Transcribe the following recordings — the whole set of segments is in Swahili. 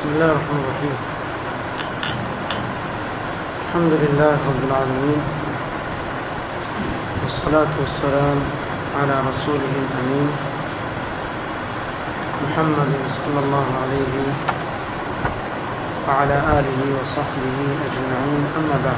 بسم الله الرحمن الرحيم الحمد لله رب العالمين والصلاة والسلام على رسوله الأمين محمد صلى الله عليه وعلى آله وصحبه أجمعين أما بعد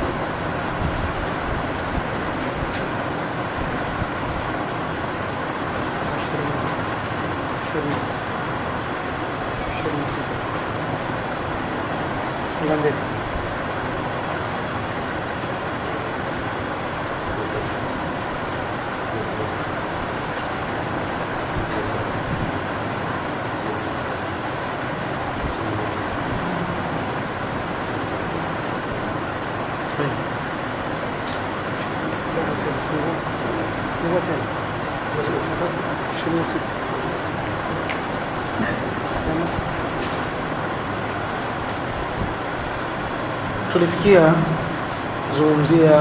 tulifikia zungumzia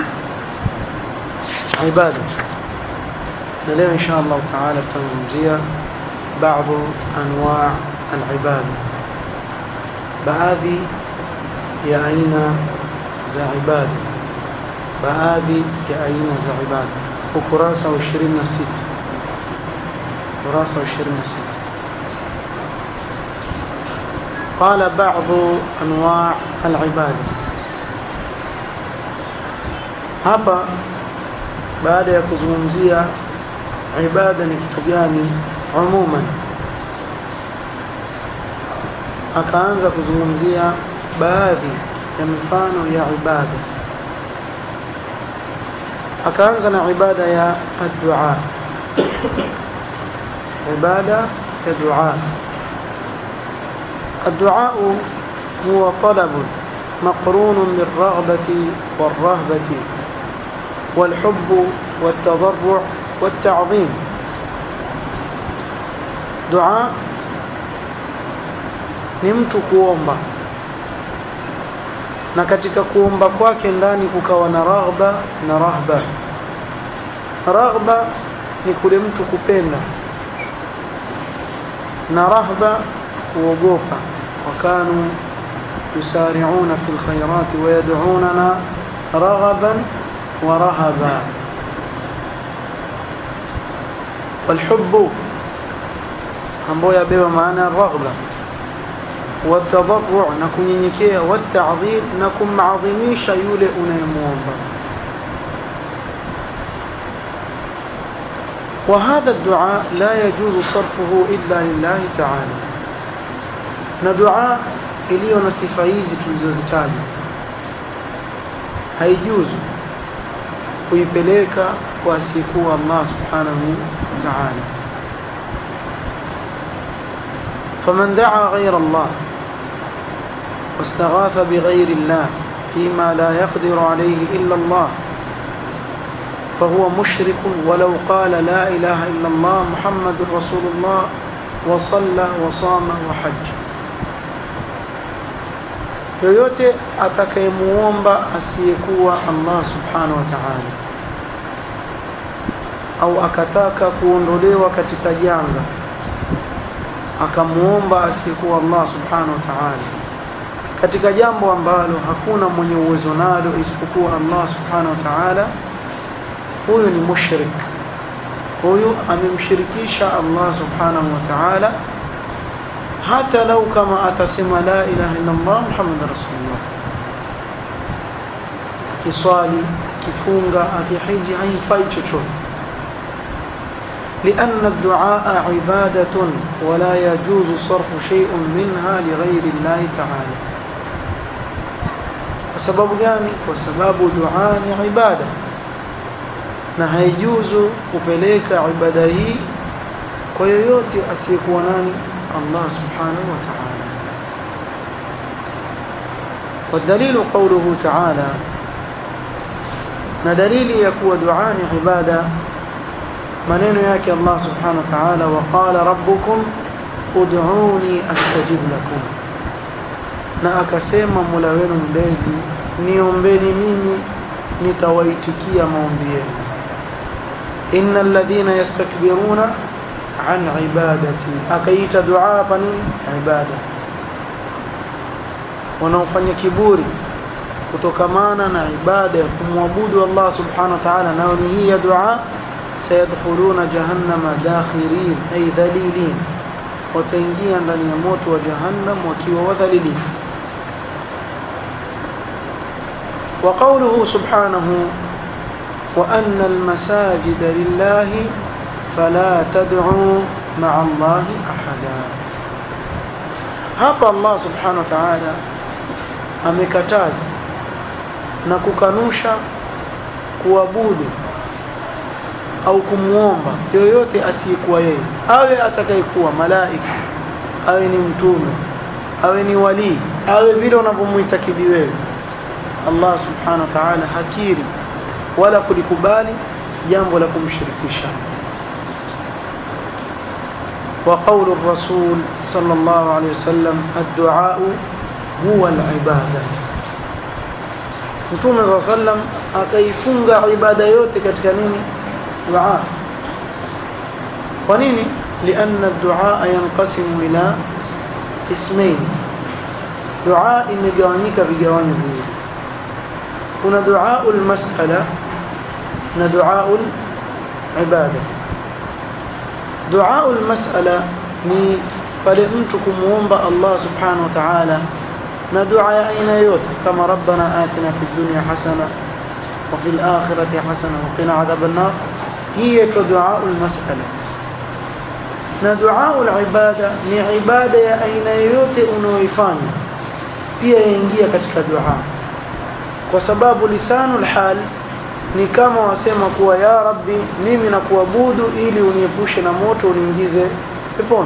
ibada na leo insha Allah taala tutazungumzia baadhi anwa alibada baadhi ya aina za ibada baadhi ya aina za ibada ukurasa wa 26 ukurasa wa 26 قال بعض أنواع العبادة hapa baada ya kuzungumzia ibada ni kitu gani umuman akaanza kuzungumzia baadhi ya mifano ya ibada akaanza na ibada ya addu'a ibada ya dua الدعاء هو طلب مقرون بالرغبة والرهبة والحب والتضرع والتعظيم دعاء ni mtu kuomba na katika kuomba kwake ndani kukawa na raghba na rahba raghba ni kule mtu kupenda na rahba kuogopa wakanu yusari'una fil khairati wa yad'unana raghaban wa rahaba walhubbu ambayo yabeba maana raghba والتضرع na kunyenyekea والتعظيم na kumadhimisha yule unayemuomba وهذا الدعاء لا يجوز صرفه إلا لله تعالى na dua iliyo na sifa hizi tulizozitaja haijuzu kuipeleka kwa asiyekuwa Allah subhanahu wa ta'ala faman daa ghayra Allah واستغاث بغير الله فيما لا يقدر عليه إلا الله فهو مشرك ولو قال لا إله إلا الله محمد رسول الله وصلى وصام وحج yoyote atakayemuomba asiyekuwa Allah subhanahu wa ta'ala au akataka kuondolewa katika janga akamuomba asiyekuwa Allah subhanahu wa ta'ala katika jambo ambalo hakuna mwenye uwezo nalo isipokuwa Allah subhanahu wa ta'ala huyu ni mushrik huyu amemshirikisha Allah subhanahu wa ta'ala hata lau kama atasema la ilaha illa Allah Muhammad rasulullah kiswali kifunga akihiji haifai chochote لأن الدعاء عبادة ولا يجوز صرف شيء منها لغير الله تعالى وسبب gani kwa sababu dua ni ibada na haijuzu kupeleka ibada hii kwa yoyote asiyekuwa nani الله سبحانه وتعالى والدليل قوله تعالى ندليل يكون دعاء عبادة منين ياكي الله سبحانه وتعالى وقال ربكم ادعوني أستجب لكم na akasema Mola wenu mlezi niombeni mimi nitawaitikia maombi yenu innal ladhina yastakbiruna an ibadati akaita dua hapa nini ibada wanaofanya kiburi kutokamana na ibada ya kumwabudu Allah subhanahu wa ta'ala nao ni hii ya dua sayadkhuluna jahannama dakhirin ay dhalilin wataingia ndani ya moto wa jahannam wakiwa wadhalilifu وقوله سبحانه وأن المساجد لله فلا تدعوا مع الله أحدا hapa Allah subhanahu wa ta'ala amekataza na kukanusha kuabudu au kumwomba yoyote asiyekuwa yeye awe atakayekuwa malaika awe ni mtume awe ni walii awe vile unavyomwitakidi wewe Allah subhanahu wa ta'ala hakiri wala kulikubali jambo la kumshirikisha وقول الرسول صلى الله عليه وسلم الدعاء هو العبادة Mtume صلى الله عليه وسلم akaifunga ibada yote katika nini dua kwa nini لأن الدعاء ينقسم إلى اسمين دعاء imegawanyika vigawanyo viwili kuna dua المسألة na dua ibada dua almas'ala ni pale mtu kumuomba Allah subhanahu wa ta'ala na dua ya aina yote kama rabbana atina fid dunya hasana wa fil akhirati hasana wa qina adhaban nar hiya dua almas'ala na dua alibada ni ibada ya aina yote unaoifanya pia yaingia katika dua kwa sababu lisanul hal ni kama wasema kuwa ya rabbi mimi nakuabudu ili uniepushe na moto uniingize peponi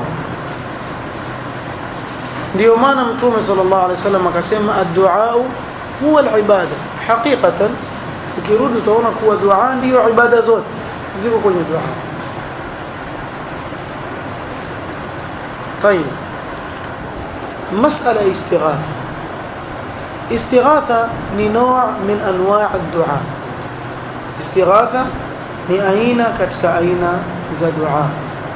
ndio maana mtume sallallahu alaihi wasallam akasema ad-du'a huwa al-ibada haqiqatan ukirudi utaona kuwa dua ndio ibada zote ziko kwenye dua طيب مسألة استغاثة استغاثة ni نوع من أنواع الدعاء istighatha ni aina katika aina za dua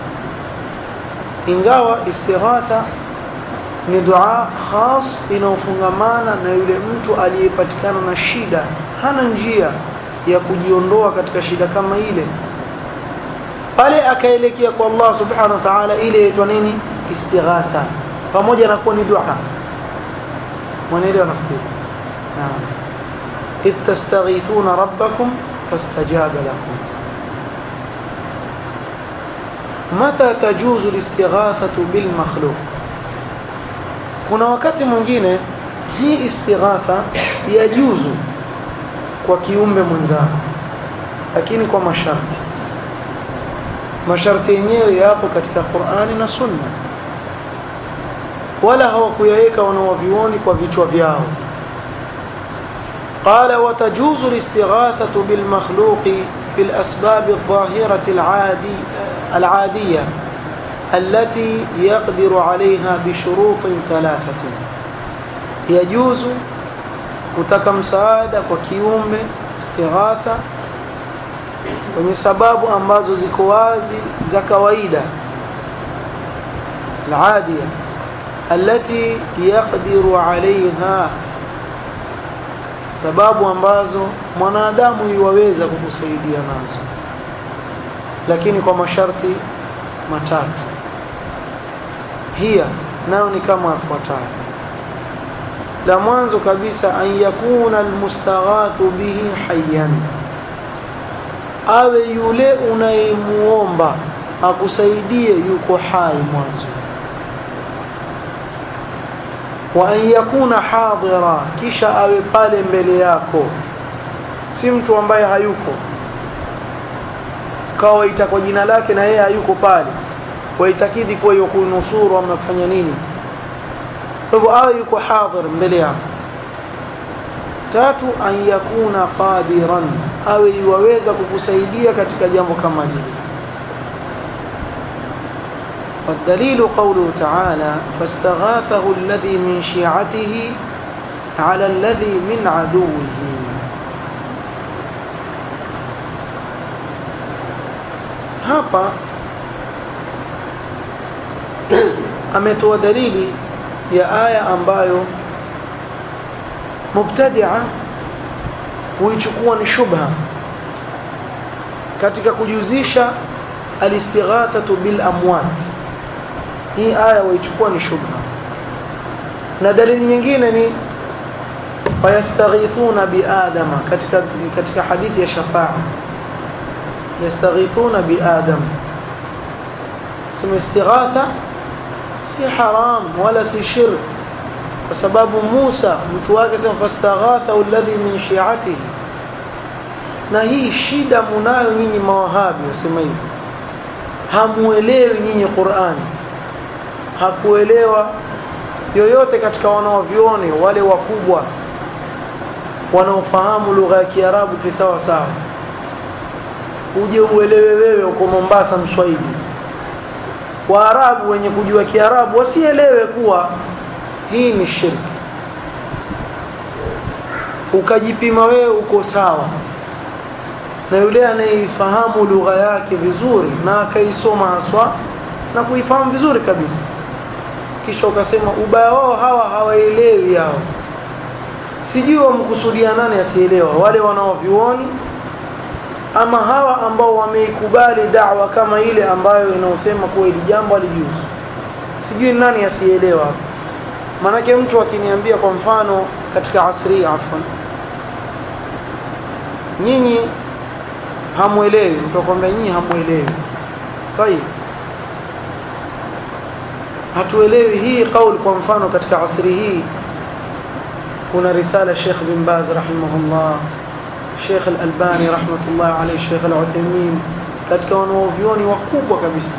ingawa istighatha ni dua khas inayofungamana na yule mtu aliyepatikana na shida hana njia ya kujiondoa katika shida kama ile pale akaelekea kwa Allah subhanahu wa ta'ala ile inaitwa nini istighatha pamoja na kuwa ni dua mwanaelewa nafikiri naam إذ تستغيثون ربكم فاستجاب لكم متى تجوز الاستغاثة بالمخلوق kuna wakati mwingine hii istighatha yajuzu kwa kiumbe mwenzako lakini kwa masharti masharti yenyewe yapo katika Qur'ani na Sunna wala hawakuyaweka wanawavioni kwa vichwa vyao قال وتجوز الاستغاثة بالمخلوق في الأسباب الظاهرة العادي العادية التي يقدر عليها بشروط ثلاثة يجوز kutaka msaada kwa kiumbe istighatha kwenye sababu ambazo ziko wazi za kawaida العادية التي يقدر عليها sababu ambazo mwanadamu yuwaweza kukusaidia nazo lakini kwa masharti matatu hiya nayo ni kama yafuatayo la mwanzo kabisa an yakuna almustaghathu bihi hayyan awe yule unayemuomba akusaidie yuko hai mwanzo wa an yakuna hadira kisha awe pale mbele yako si mtu ambaye hayuko kawa ita kwa jina lake na yeye hayuko pale waitakidi kuwa yuko nusuru ama kufanya nini kwa hivyo awe yuko hadhir mbele yako tatu an yakuna qadiran awe yuwaweza kukusaidia katika jambo kama hili والدليل قوله تعالى فاستغاثه الذي من شيعته على الذي من عدوه hapa ametoa dalili ya aya ambayo mubtadia huichukua ni shubha katika kujuzisha alistighathatu bil amwat hii aya waichukua ni shubha na dalili nyingine ni fayastaghithuna biadama katika katika hadithi ya shafaa yastaghithuna biadam sema istighatha si haram wala si shirk kwa sababu Musa mtu wake sema fastaghatha alladhi min shi'atihi na hii shida munayo nyinyi mawahabi wasema hivi hamuelewi nyinyi Qur'ani hakuelewa yoyote katika wanaovioni wale wakubwa wanaofahamu lugha ya Kiarabu kisawa sawa uje uelewe wewe uko Mombasa Mswahili Waarabu wenye kujua Kiarabu wasielewe kuwa hii ni shirki ukajipima wewe uko sawa na yule anayeifahamu lugha yake vizuri na akaisoma haswa na kuifahamu vizuri kabisa kisha ukasema ubaya wao hawa hawaelewi hao sijui wamkusudia nani asielewa wale wanaovioni ama hawa ambao wameikubali da'wa kama ile ambayo inaosema kuwa ili jambo alijuzu sijui nani asielewa manake mtu akiniambia kwa mfano katika asri afwan nyinyi hamuelewi mtu akwambia nyinyi hamuelewi tayib hatuelewi hii kauli kwa mfano katika asri hii kuna risala Sheikh bin Baz rahimahullah Sheikh Al-Albani rahmatullah alayhi Sheikh Al-Uthaymeen katika wanaovioni wakubwa kabisa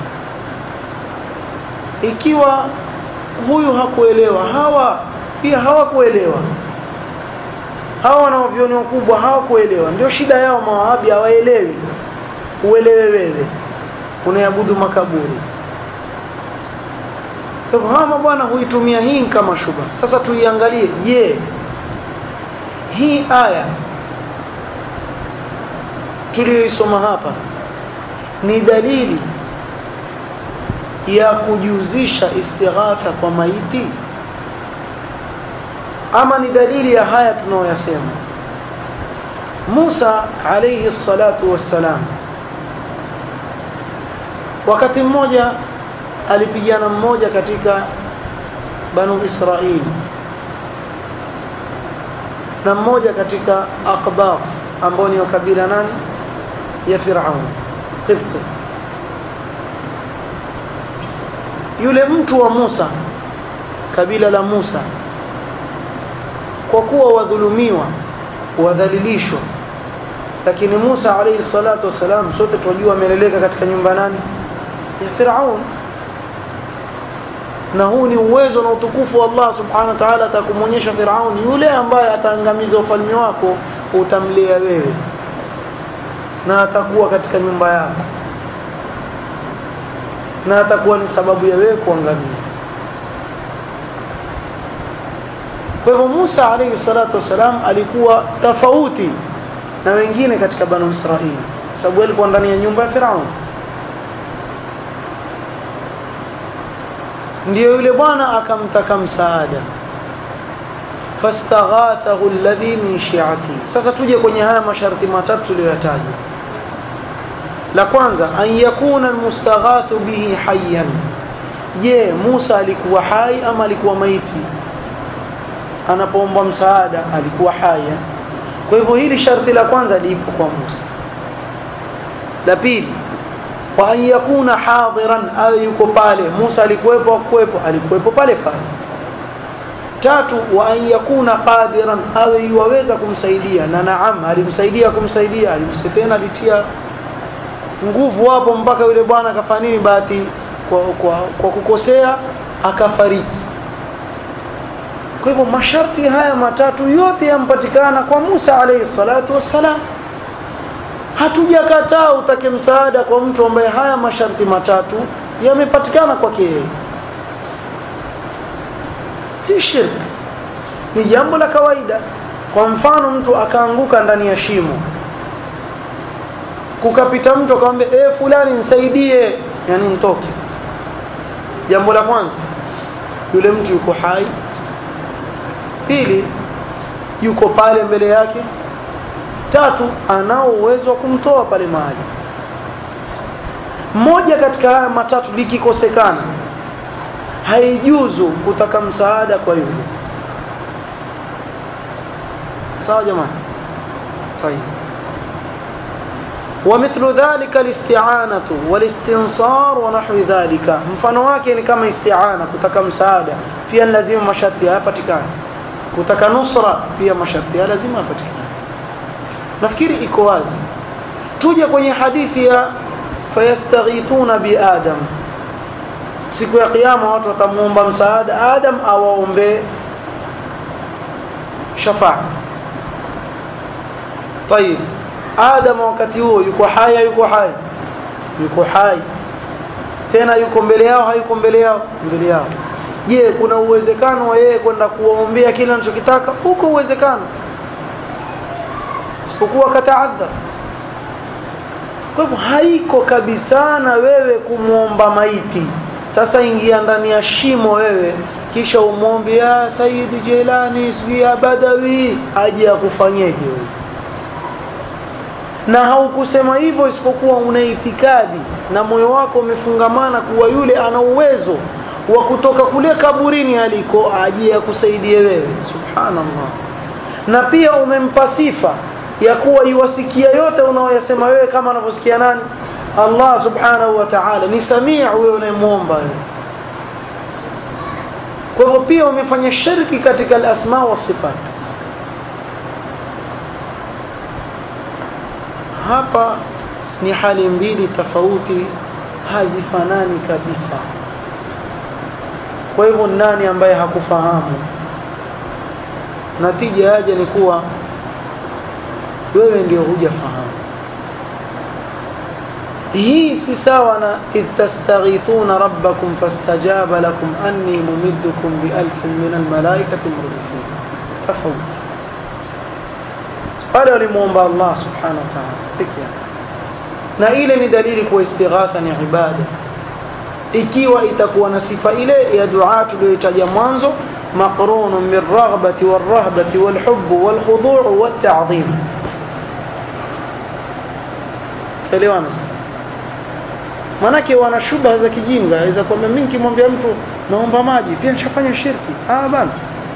ikiwa huyu hakuelewa hawa pia hawakuelewa hawa wanaovioni wakubwa hawakuelewa ndio shida yao mawahabi hawaelewi uelewe wewe unaabudu makaburi kwa hivyo hawa bwana huitumia hii kama shubha sasa tuiangalie je hii aya tuliyoisoma hapa ni dalili ya kujuzisha istighatha kwa maiti ama ni dalili ya haya tunayoyasema Musa alayhi salatu wassalam wakati mmoja alipigana mmoja katika banu Israili na mmoja katika Aqbat ambao ni kabila nani ya Firaun Qibti yule mtu wa Musa kabila la Musa kwa kuwa wadhulumiwa wadhalilishwa lakini Musa alayhi salatu wasalam sote tunajua ameleleka katika nyumba nani ya Firaun na huu ni uwezo na utukufu wa Allah subhanahu wa ta'ala atakumwonyesha Firaun yule ambaye ataangamiza ufalme wako utamlea wewe na atakuwa katika nyumba yako na atakuwa ni sababu ya wewe kuangamia kwa hivyo Musa alayhi salatu wasalam alikuwa tofauti na wengine katika banu Israili sababu alikuwa ndani ya nyumba ya Firaun ndio yule bwana akamtaka msaada fastaghathahu alladhi min shi'ati sasa tuje kwenye haya masharti matatu tuliyoyataja la kwanza an yakuna almustaghathu bihi hayyan je Musa alikuwa hai ama alikuwa maiti anapoomba msaada alikuwa haya kwa hivyo hili sharti la kwanza lipo kwa Musa la pili wa an yakuna hadiran awe yuko pale Musa alikuwepo akuwepo alikuwepo pale pale tatu wa an yakuna qadiran awe yuweza kumsaidia na naam alimsaidia kumsaidia alimsitena alitia nguvu hapo mpaka yule bwana akafanya nini bahati kwa, kwa, kwa kukosea akafariki kwa hivyo masharti haya matatu yote yampatikana kwa Musa alayhi salatu wassalam hatujakataa utake msaada kwa mtu ambaye haya masharti matatu yamepatikana kwake yeye si shirk ni jambo la kawaida kwa mfano mtu akaanguka ndani ya shimo kukapita mtu akamwambia eh fulani nisaidie yani nitoke jambo la kwanza yule mtu yuko hai pili yuko pale mbele yake tatu anao uwezo wa kumtoa pale mahali mmoja katika haya matatu likikosekana haijuzu kutaka msaada kwa yule sawa jamani طيب ومثل ذلك الاستعانة والاستنصار ونحو ذلك mfano wake ni kama isti'ana kutaka msaada pia ni lazima masharti yapatikane kutaka nusra pia masharti lazima yapatikane nafikiri iko wazi tuje kwenye hadithi ya fayastaghithuna bi adam siku ya kiyama watu watamuomba msaada adam awaombe shafaa طيب adam wakati huo yuko hai yuko hai yuko hai tena yuko mbele yao hayuko mbele yao mbele yao je kuna uwezekano wa yeye kwenda kuwaombea kile anachokitaka huko uwezekano isipokuwa kataadha kwa hivyo haiko kabisa na wewe kumwomba maiti sasa ingia ndani ya shimo wewe kisha umwombe ya Sayyid Jilani sijui ya Badawi aje akufanyeje wewe na haukusema hivyo isipokuwa una itikadi na moyo wako umefungamana kuwa yule ana uwezo wa kutoka kule kaburini aliko aje akusaidie wewe subhanallah na pia umempa sifa ya kuwa iwasikia yote unaoyasema wewe kama anavyosikia nani Allah subhanahu wa ta'ala ni samia wewe unayemwomba wewe kwa hivyo pia umefanya shirki katika al-asma wa sifat hapa ni hali mbili tofauti hazifanani kabisa kwa hivyo nani ambaye hakufahamu natija yaje ni kuwa wewe ndio hujafahamu hii si sawa na ittastaghithuna rabbakum fastajaba lakum anni mumiddukum bi alfin min almalaikati murdifin tofauti pale walimuomba Allah subhanahu wa ta'ala pekee na ile ni dalili kwa istighatha ni ibada ikiwa itakuwa na sifa ile ya dua tuliyotaja mwanzo maqrunun min raghbati warahbati walhubb walkhudu' watta'dhim elewana manake wana shubha za kijinga aweza kwambia mimi nikimwambia mtu naomba maji pia nishafanya shirki ah bana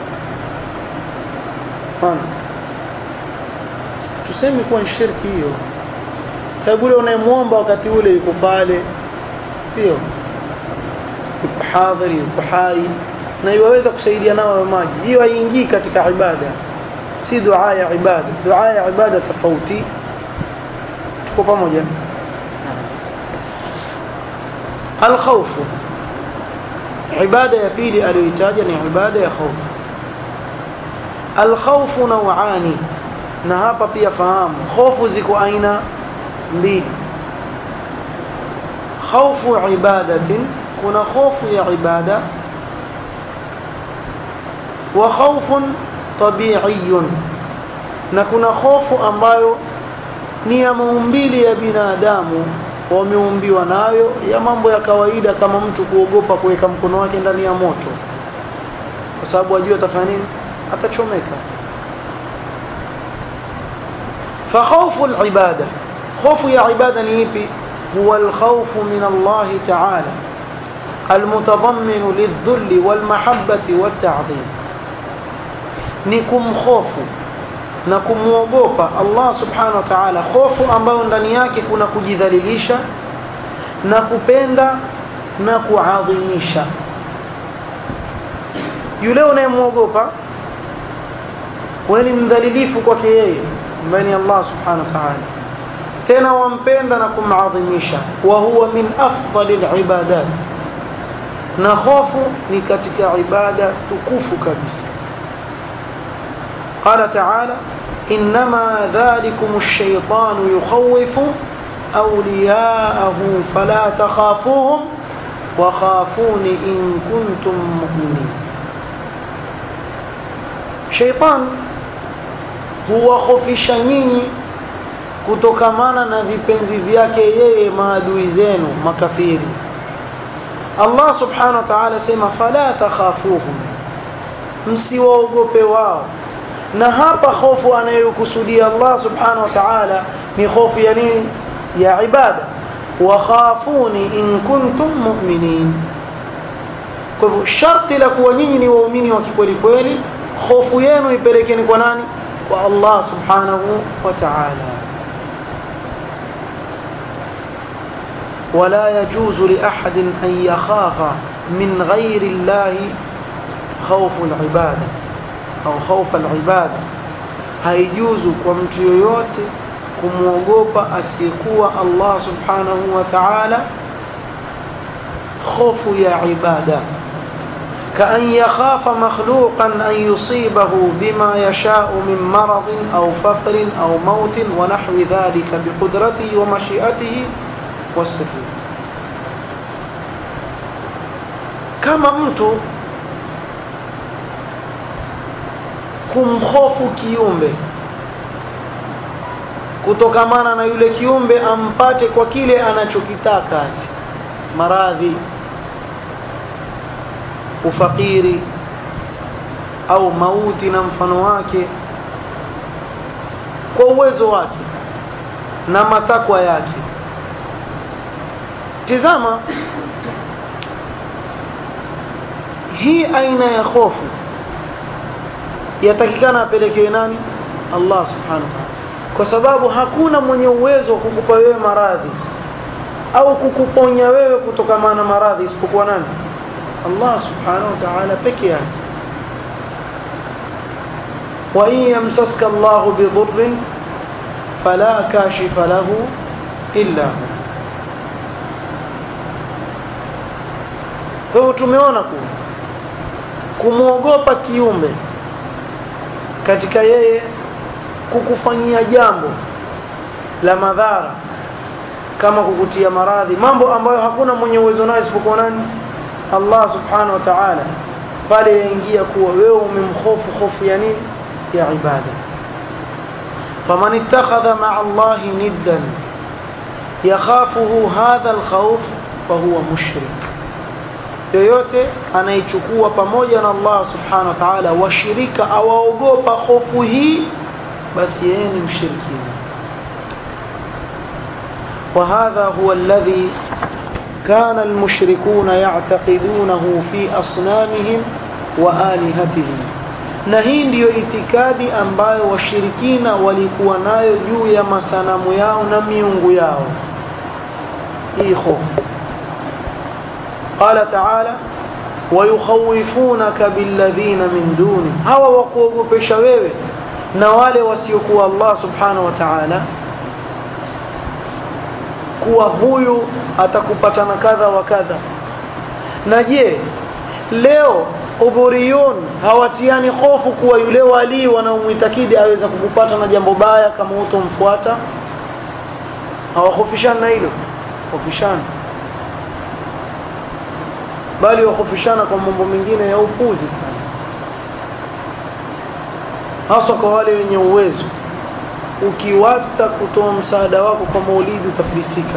bana tuseme kuwa ni shirki hiyo sababu ule unayemwomba wakati ule yuko pale sio yuko hadhiri yuko hai na iwaweza kusaidia nao maji hiyo haingii katika ibada si dua ya ibada dua ya ibada tofauti tuko pamoja الخوف عباده ya pili aliyoitaja ni ibada ya khauf الخوف نوعان na hapa pia fahamu hofu ziko aina mbili khawfu ibadatin kuna hofu ya ibada wa khawfun tabi'iyun na kuna hofu ambayo ni ya maumbili ya binadamu wameumbiwa nayo ya mambo ya kawaida kama mtu kuogopa kuweka mkono wake ndani ya moto kwa sababu ajua atafanya nini atachomeka فخوف العبادة خوف يا عبادة نيبي هو الخوف من الله تعالى المتضمن للذل والمحبة والتعظيم نكم خوف نكم وغوبا الله سبحانه وتعالى خوف ambayo ndani yake kuna kujidhalilisha na kupenda na kuadhimisha yule unayemwogopa wewe ni mdhalilifu kwake yeye ambaye ni Allah subhanahu wa ta'ala tena wampenda na kumadhimisha wa huwa min afdalil ibadat na hofu ni katika ibada tukufu kabisa qala ta'ala inma dhalikum ash-shaytan yukhawifu awliya'ahu fala takhafuhum wa khafuni in kuntum mu'minin shaytan huwahofisha nyinyi kutokamana na vipenzi vyake yeye maadui zenu makafiri Allah subhanahu wa ta'ala sema fala takhafuhum msiwaogope wao na hapa hofu anayokusudia Allah subhanahu wa ta'ala ni hofu ya nini ya ibada wa khafuni in kuntum mu'minin kwa hivyo sharti la kuwa nyinyi ni waumini wa kikweli kweli hofu yenu ipelekeni kwa nani kwa Allah subhanahu wa ta'ala ولا يجوز لأحد أن يخاف من غير الله خوف العبادة أو خوف العبادة haijuzu kwa mtu yoyote kumwogopa asiyekuwa Allah subhanahu wa ta'ala خوف يا عبادة كأن يخاف مخلوقا أن يصيبه بما يشاء من مرض أو فقر أو موت ونحو ذلك بقدرته ومشيئته والسر كما mtu kumhofu kiumbe kutokamana na yule kiumbe ampate kwa kile anachokitaka maradhi ufakiri au mauti na mfano wake kwa uwezo wake na matakwa yake tizama hii aina ya hofu yatakikana apelekewe nani Allah subhanahu wa ta'ala kwa sababu hakuna mwenye uwezo wa kukupa wewe maradhi au kukuponya wewe kutokana na maradhi isipokuwa nani Allah subhanahu wa ta'ala peke yake wa in yamsaska Allah bidurrin fala kashifa lahu illa hu kwa hiyo tumeona kuwa kumwogopa kiumbe katika yeye kukufanyia jambo la madhara kama kukutia maradhi mambo ambayo hakuna mwenye uwezo nayo isipokuwa nani Allah subhanahu wa ta'ala pale yaingia kuwa wewe umemhofu hofu ya nini ya ibada faman ittakhadha ma'a Allah niddan yakhafuhu hadha alkhawf fahuwa mushrik yoyote anayechukua pamoja na Allah subhanahu wa ta'ala washirika awaogopa hofu hii basi yeye ni mshirikina وهذا هو الذي كان المشركون يعتقدونه في أصنامهم وآلهتهم na hii ndiyo itikadi ambayo washirikina walikuwa nayo juu ya masanamu yao na miungu yao hii hofu qala taala wayukhawifunaka billadhina min duni hawa wakuogopesha wewe na wale wasiokuwa Allah subhanahu wa ta'ala kuwa huyu atakupata na kadha wa kadha na je leo uburiyun hawatiani hofu kuwa yule wali wanaomwitakidi aweza kukupata na jambo baya kama utomfuata hawahofishana na hilo hofishana bali wahofishana kwa mambo mengine ya upuzi sana hasa kwa wale wenye uwezo ukiwata kutoa msaada wako kwa maulidi utafilisika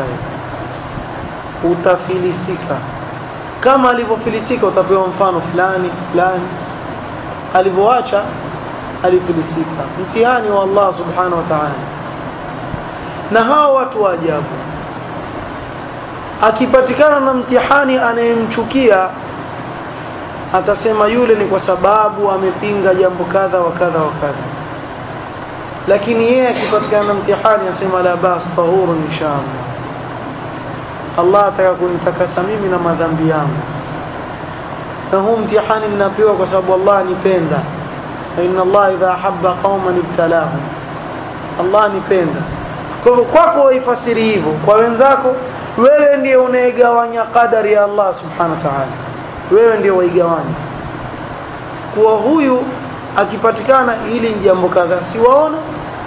utafilisika kama alivyofilisika utapewa mfano fulani fulani alivyoacha alifilisika mtihani wa Allah subhanahu wa ta'ala na hawa watu wa ajabu akipatikana na mtihani anayemchukia atasema yule ni kwa sababu amepinga jambo kadha wa kadha wa kadha lakini yeye akipatikana na mtihani asema la bas tahurun inshallah Allah ataka kunitakasa mimi na madhambi yangu na huu mtihani ninapewa kwa sababu Allah anipenda inna Allah idha ahabba qauman ibtalahum Allah anipenda kwa hivyo kwako waifasiri hivyo kwa wenzako wewe ndiye unayegawanya qadari ya Allah subhanahu wa ta'ala wewe ndiye waigawanya kuwa huyu akipatikana ili jambo kadhaa siwaona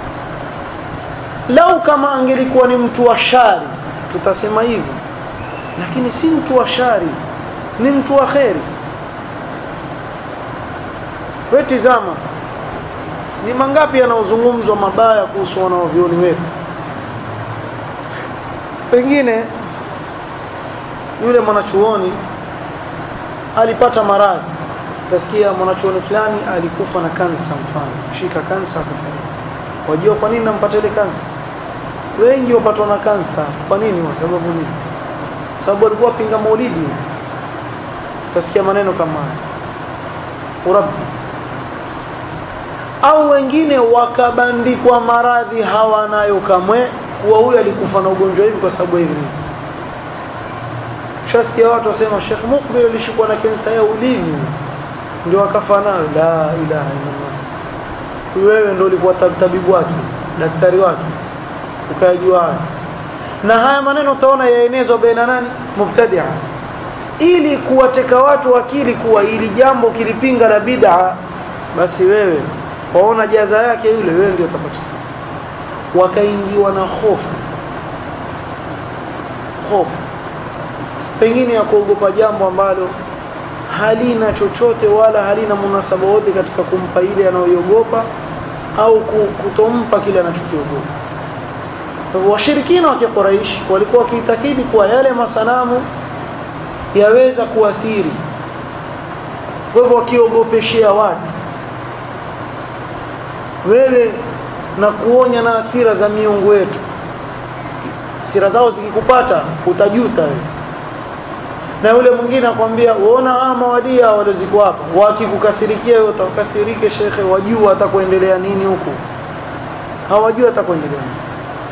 lau kama angelikuwa ni mtu wa shari tutasema hivyo lakini si mtu wa shari ni mtu wa kheri wewe tizama ni mangapi yanaozungumzwa mabaya kuhusu wanaovioni wetu pengine yule mwanachuoni alipata maradhi utasikia mwanachuoni fulani alikufa na kansa mfano shika kansa akafariki wajua kwa nini nampata ile kansa wengi wapatwa na kansa kwa nini kwa sababu nini sababu alikuwa pinga maulidi utasikia maneno kama haya urabbi au wengine wakabandikwa maradhi hawanayo kamwe kuwa huyu alikufa na ugonjwa hivi kwa sababu hivi shasikia watu wasema Sheikh Mukbil alishikwa na kansa ya ulimi ndio akafa nayo la ilaha illallah wewe ndio ulikuwa tabibu wake daktari wake ukayajua na haya maneno utaona yaenezwa baina nani mubtadia ili kuwateka watu akili kuwa ili jambo kilipinga la bid'a basi wewe waona jaza yake yule wewe ndio utapata wakaingiwa na hofu hofu pengine ya kuogopa jambo ambalo halina chochote wala halina munasaba wote katika kumpa ile anayoiogopa au kutompa kile anachokiogopa washirikina wa Quraysh walikuwa wakiitakidi kuwa yale masanamu yaweza kuathiri kwa hivyo wakiogopeshea watu wewe na kuonya na hasira za miungu wetu hasira zao zikikupata utajuta wewe na yule mwingine akwambia uona hawa mawadia walioziko hapa wakikukasirikia wewe utakasirike shekhe wajua atakuendelea nini huku hawajua atakuendelea nini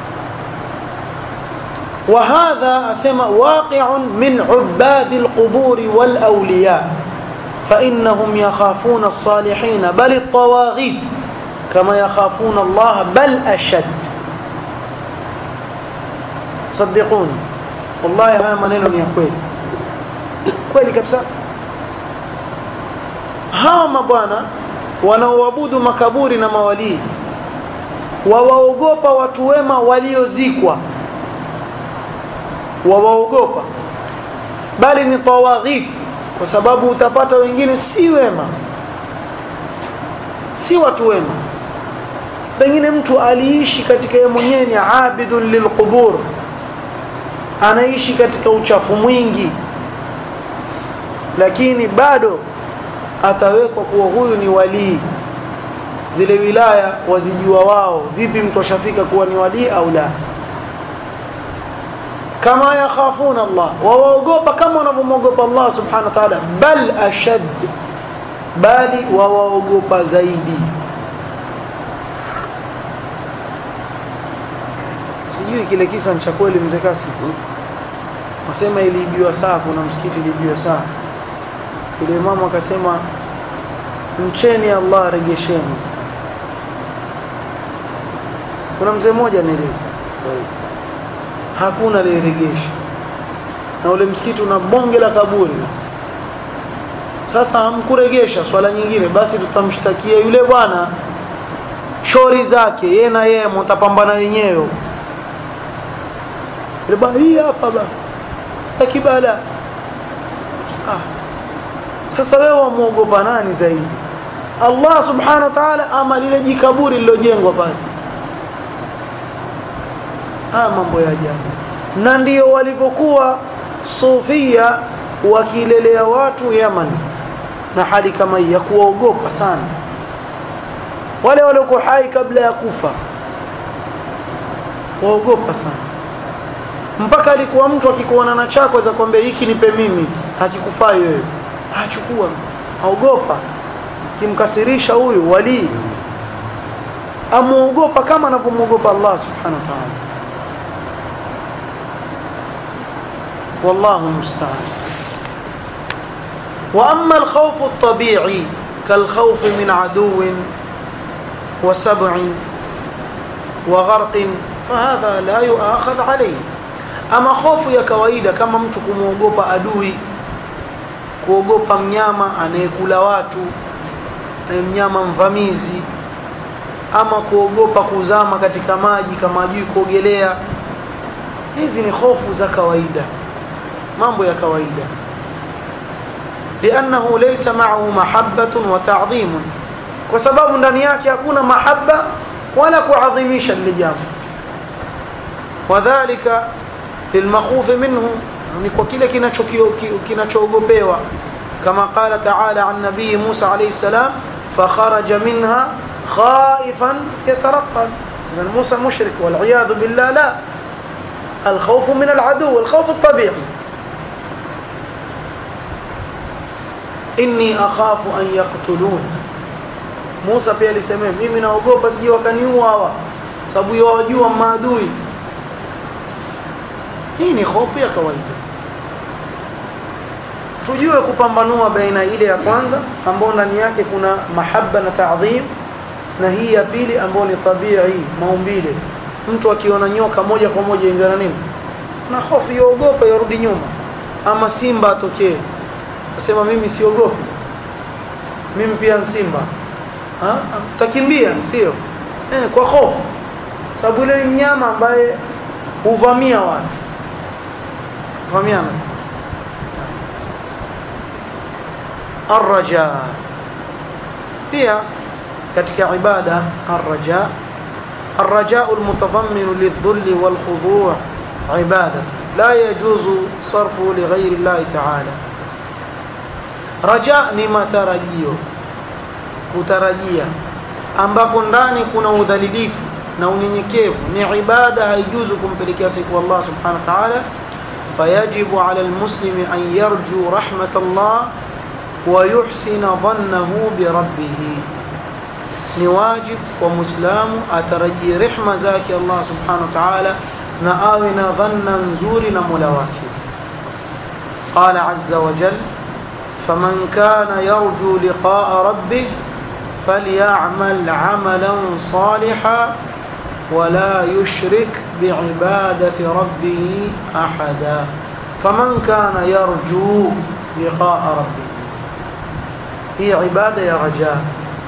وهذا أسمى واقع من عباد القبور والأولياء فإنهم يخافون الصالحين بل الطواغيت كما يخافون الله بل أشد صدقوني والله هذا منين يا كويل kweli kabisa hawa mabwana wanaoabudu makaburi na mawalii wawaogopa watu wema waliozikwa wawaogopa bali ni tawaghit kwa sababu utapata wengine si wema si watu wema pengine mtu aliishi katika yeye mwenyewe ni abidun lilqubur anaishi katika uchafu mwingi lakini bado atawekwa kuwa huyu ni walii zile wilaya wazijua wao vipi mtu ashafika kuwa ni walii au la kama yakhafuna Allah wawaogopa kama wanavyomwogopa Allah subhanahu wa ta'ala bal ashad bali wawaogopa zaidi sijui kile kisa cha kweli mzee kasi wasema iliibiwa saa kuna msikiti iliibiwa saa yule mama akasema mcheni Allah regesheni kuna mzee mmoja nieleza hakuna aliyeregesha na ule msikiti una bonge la kaburi sasa hamkuregesha swala nyingine basi tutamshtakia yule bwana shori zake yeye na yeye mtapambana wenyewe riba hii hapa ba sitaki bala ah sasa wewe wamuogopa nani zaidi Allah subhanahu wa ta'ala ama lile jikaburi lilojengwa pale haya mambo ya ajabu na ndio walivyokuwa sufia wakilelea watu Yaman na hali kama hii ya kuwaogopa sana wale waliokuwa hai kabla ya kufa waogopa sana mpaka alikuwa mtu akikuona na chako za kwambia hiki nipe mimi hakikufai wewe achukua aogopa kimkasirisha huyu wali amuogopa kama anavyomwogopa Allah subhanahu wa ta'ala والله المستعان واما الخوف الطبيعي كالخوف من عدو وسبع وغرق فهذا لا يؤاخذ عليه ama hofu ya kawaida kama mtu kumwogopa adui kuogopa mnyama anayekula watu mnyama mvamizi ama kuogopa kuzama katika maji kama ajui kuogelea hizi ni hofu za kawaida mambo ya kawaida liannahu laysa ma'ahu mahabbatun wa ta'dhimun kwa sababu ndani yake hakuna mahaba wala kuadhimisha lile jambo wadhālika lilmakhufi minhu ni kwa kile kinachoogopewa كما قال تعالى عن نبي موسى عليه السلام فخرج منها خائفا يترقب إذن موسى مشرك والعياذ بالله لا الخوف من العدو الخوف الطبيعي inni akhafu an yaqtulun Musa pia alisemea mimi naogopa sije wakaniua hawa sababu yawajua maadui hii ni hofu ya kawaida tujue kupambanua baina ile ya kwanza ambayo ndani yake kuna mahaba na taadhim na hii ya pili ambayo ni tabii maumbile mtu akiona nyoka moja kwa moja ingana nini na hofu yaogopa yarudi nyuma ama simba atokee asema mimi siogopi mimi pia simba ha? takimbia sio eh, kwa hofu sababu ile ni mnyama ambaye huvamia watu huvamiana arraja pia katika ibada arraja الرجاء المتضمن للذل والخضوع عبادة لا يجوز صرفه لغير الله تعالى raja ni matarajio kutarajia ambapo ndani kuna udhalilifu na unyenyekevu ni ibada haijuzu kumpelekea siku Allah subhanahu wa ta'ala fayajibu ala almuslimi an yarju rahmat Allah wa yuhsina dhannahu bi rabbih ni wajib kwa muislamu atarajie rehma zake Allah subhanahu wa ta'ala na awe na dhanna nzuri na Mola wake qala azza wa jalla فمن كان يرجو لقاء ربه فليعمل عملا صالحا ولا يشرك بعبادة ربه أحدا فمن كان يرجو لقاء ربه هي عبادة يا رجاء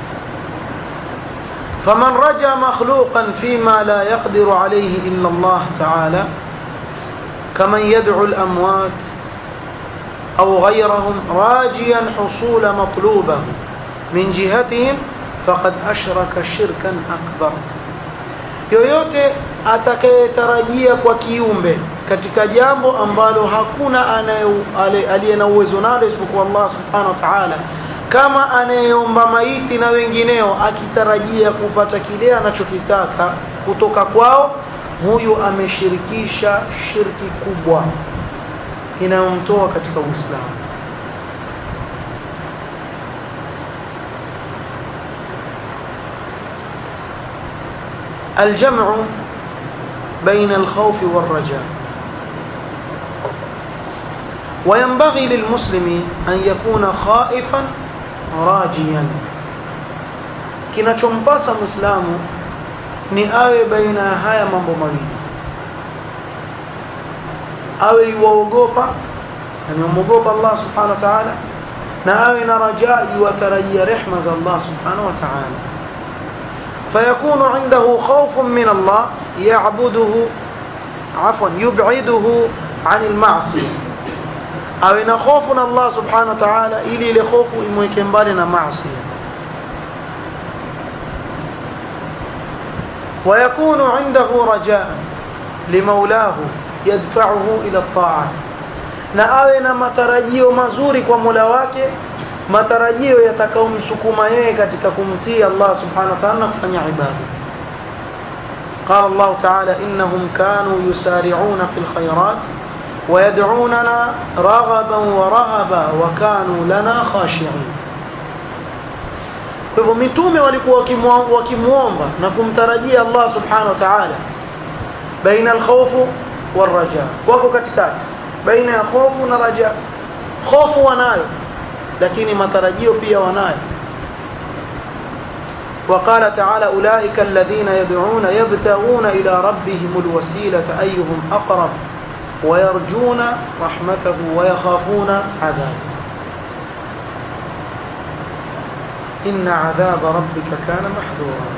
فمن رجا مخلوقا فيما لا يقدر عليه إلا الله تعالى كمن يدعو الأموات أو غيرهم راجيا حصول مطلوبه من جهتهم فقد أشرك شركا أكبر yoyote atakayetarajia kwa kiumbe katika jambo ambalo hakuna aliye na uwezo nalo isipokuwa Allah subhanahu wa ta'ala kama anayeomba maiti na wengineo akitarajia kupata kile anachokitaka kutoka kwao huyu ameshirikisha shirki kubwa inayomtoa katika Uislamu. الجمع بين الخوف والرجاء وينبغي للمسلم أن يكون خائفا راجيا kinachompasa muislamu ni awe baina ya haya mambo mawili awe yuwaogopa na yumwogopa Allah subhanahu wa ta'ala na awe na rajaa yuwatarajia rehma za Allah subhanahu wa ta'ala فيكون عنده خوف من الله يعبده عفوا يبعده عن المعصية أو إن خوف الله سبحانه وتعالى إلي لخوف إمويكين بالنا معصية ويكون عنده رجاء لمولاه يدفعه إلى الطاعة na awe na matarajio mazuri kwa Mola wake matarajio yatakaomsukuma yeye katika kumtii Allah subhanahu wa ta'ala kufanya ibada قال الله تعالى إنهم كانوا يسارعون في الخيرات ويدعوننا رغبا ورهبا وكانوا لنا خاشعين kwa hivyo mitume walikuwa wakimuomba na kumtarajia Allah subhanahu wa ta'ala baina alkhawfu والرجاء wako katikati baina ya hofu na raja hofu wanayo lakini matarajio pia wanayo وقال تعالى أولئك الذين يدعون يبتغون إلى ربهم الوسيلة أيهم أقرب ويرجون رحمته ويخافون عذابه إن عذاب ربك كان محذورا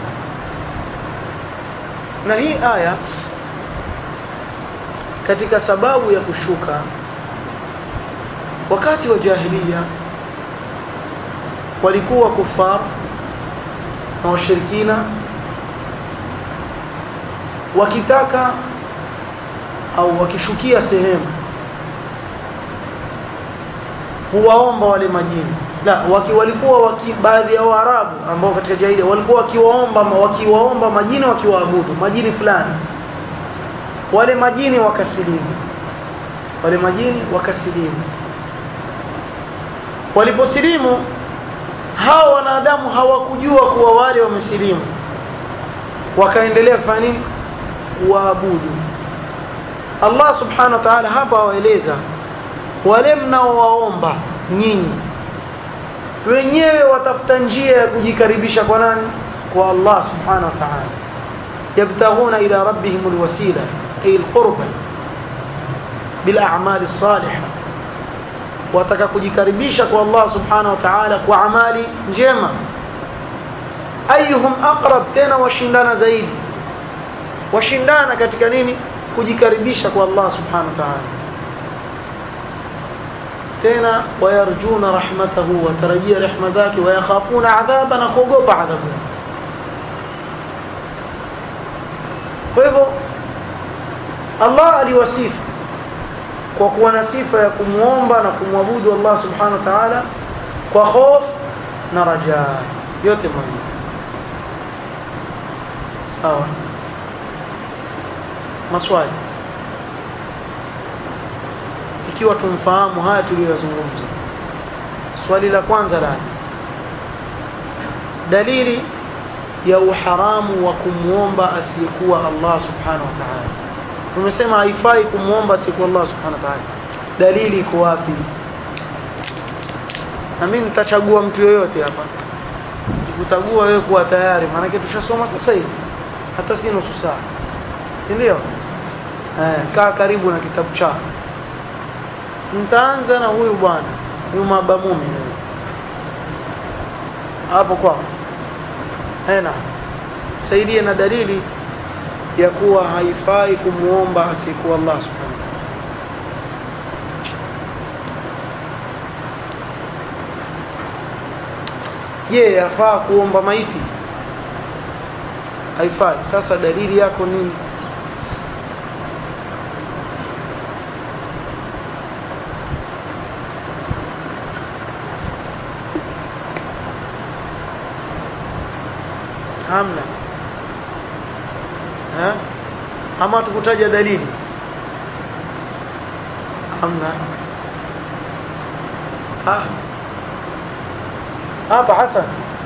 نهي آية katika sababu ya kushuka wakati wa jahiliya walikuwa kufar na washirikina wakitaka au wakishukia sehemu huwaomba wale majini la waki, walikuwa waki, baadhi ya Waarabu ambao katika jahiliya walikuwa wakiwaomba wakiwaomba majini wakiwaabudu majini fulani wale majini wakasilimu wale majini wakasilimu waliposilimu hao wanadamu hawakujua kuwa wale wamesilimu wakaendelea kufanya nini kuwaabudu Allah subhanahu wa ta'ala hapa awaeleza wale mnaowaomba nyinyi wenyewe watafuta njia ya kujikaribisha kwa nani kwa Allah subhanahu wa ta'ala yabtaghuna ila rabbihim alwasila ay alqurba bil a'mal as-salihah wataka kujikaribisha kwa Allah subhanahu wa ta'ala kwa amali njema ayuhum aqrab tena washindana zaidi washindana katika nini kujikaribisha kwa Allah subhanahu wa ta'ala tena wayarjuna rahmatahu watarajia rehma zake wayakhafuna adhaba na kuogopa adhabu kwa hivyo Allah aliwasifu kwa kuwa na sifa ya kumwomba na kumwabudu Allah subhanahu wa ta'ala kwa hofu na raja yote mawili sawa maswali ikiwa tumfahamu haya tuliyozungumza swali la kwanza la dalili ya uharamu wa kumwomba asiyekuwa Allah subhanahu wa ta'ala tumesema haifai kumwomba asiyekuwa Allah subhanahu wa ta'ala dalili iko wapi na mimi nitachagua mtu yoyote hapa nikutagua wewe kuwa tayari maana tushasoma sasa hivi hata si nusu saa si ndio eh kaa karibu na kitabu chako nitaanza na huyu bwana huyu mabamumi hapo kwa ena saidie na dalili ya kuwa haifai kumuomba asiyekuwa Allah subhanahu wa ta'ala je yafaa kuomba maiti haifai sasa dalili yako nini hamna ha? ama tukutaja dalili hamna ah hapa Hassan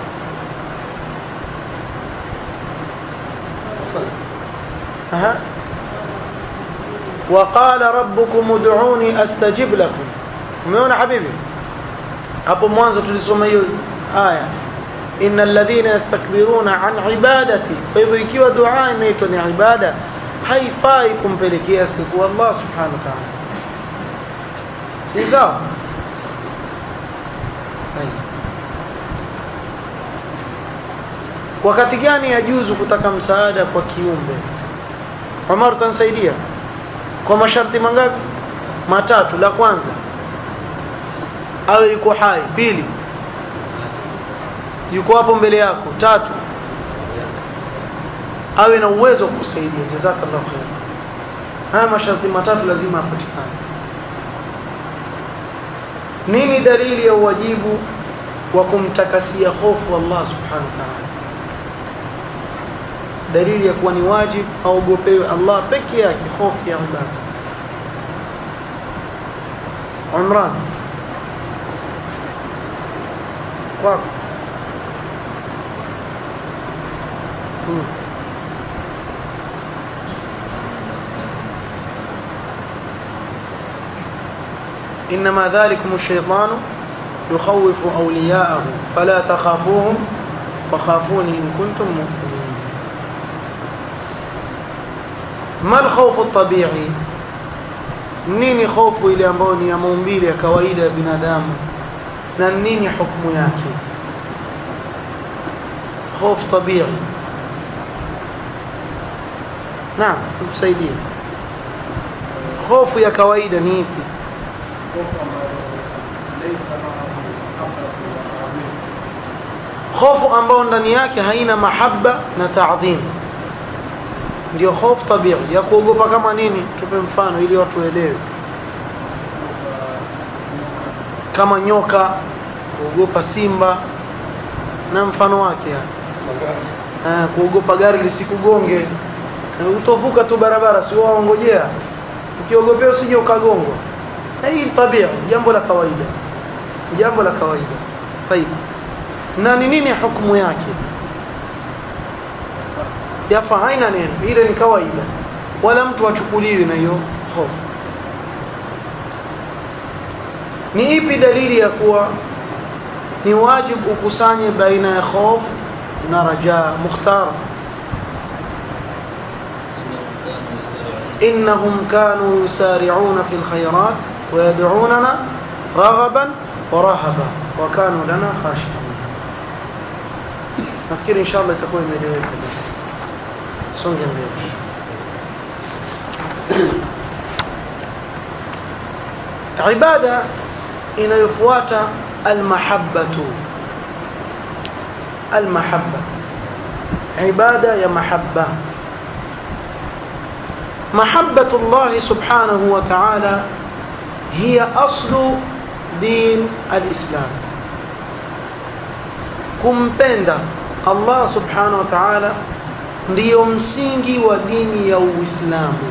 aha وقال ربكم ادعوني استجب لكم umeona habibi hapo mwanzo tulisoma hiyo aya innal ladhina yastakbiruna an ibadati kwa hivyo ikiwa dua inaitwa ni ibada haifai kumpelekea siku Allah subhanahu wa ta'ala si sawa wakati gani yajuzu kutaka msaada kwa kiumbe Umar utanisaidia kwa masharti mangapi matatu la kwanza awe yuko hai pili yuko hapo mbele yako tatu awe na uwezo wa kusaidia jazakallahu khair haya masharti matatu lazima apatikane nini dalili ya uwajibu wa kumtakasia hofu Allah subhanahu wa ta'ala dalili ya kuwa ni wajibu aogopewe Allah peke yake hofu ya ibada Umran kwako hmm. إنما ذلكم الشيطان يخوف أولياءه فلا تخافوهم وخافوني إن كنتم مؤمنين ما الخوف الطبيعي nini hofu ile ambayo ni ya maumbile ya kawaida ya binadamu na nini hukumu yake hofu tabia naam tusaidie hofu ya kawaida ni ipi hofu ambayo ndani yake haina mahaba na taadhim ndio hofu tabia ya kuogopa kama nini tupe mfano ili watu waelewe kama nyoka kuogopa simba na mfano wake yani. Ah, kuogopa gari lisikugonge Na utovuka tu barabara si waongojea ukiogopea usije ukagongwa Na hii tabia jambo la kawaida jambo la kawaida طيب na ni nini hukumu yake yafa haina neno ile ni kawaida wala mtu achukuliwi na hiyo hofu ni ipi dalili ya kuwa ni wajibu ukusanye baina ya hofu na rajaa mukhtar إنهم كانوا يسارعون في الخيرات ويدعوننا رغبا ورهبا وكانوا لنا خاشعين nafikiri insha allah itakuwa imeeleweka kabisa songe mbele ibada inayofuata almahabbatu almahabba ibada ya mahabba محبة الله سبحانه وتعالى هي أصل دين الإسلام kumpenda Allah subhanahu wa ta'ala ndiyo msingi wa dini ya Uislamu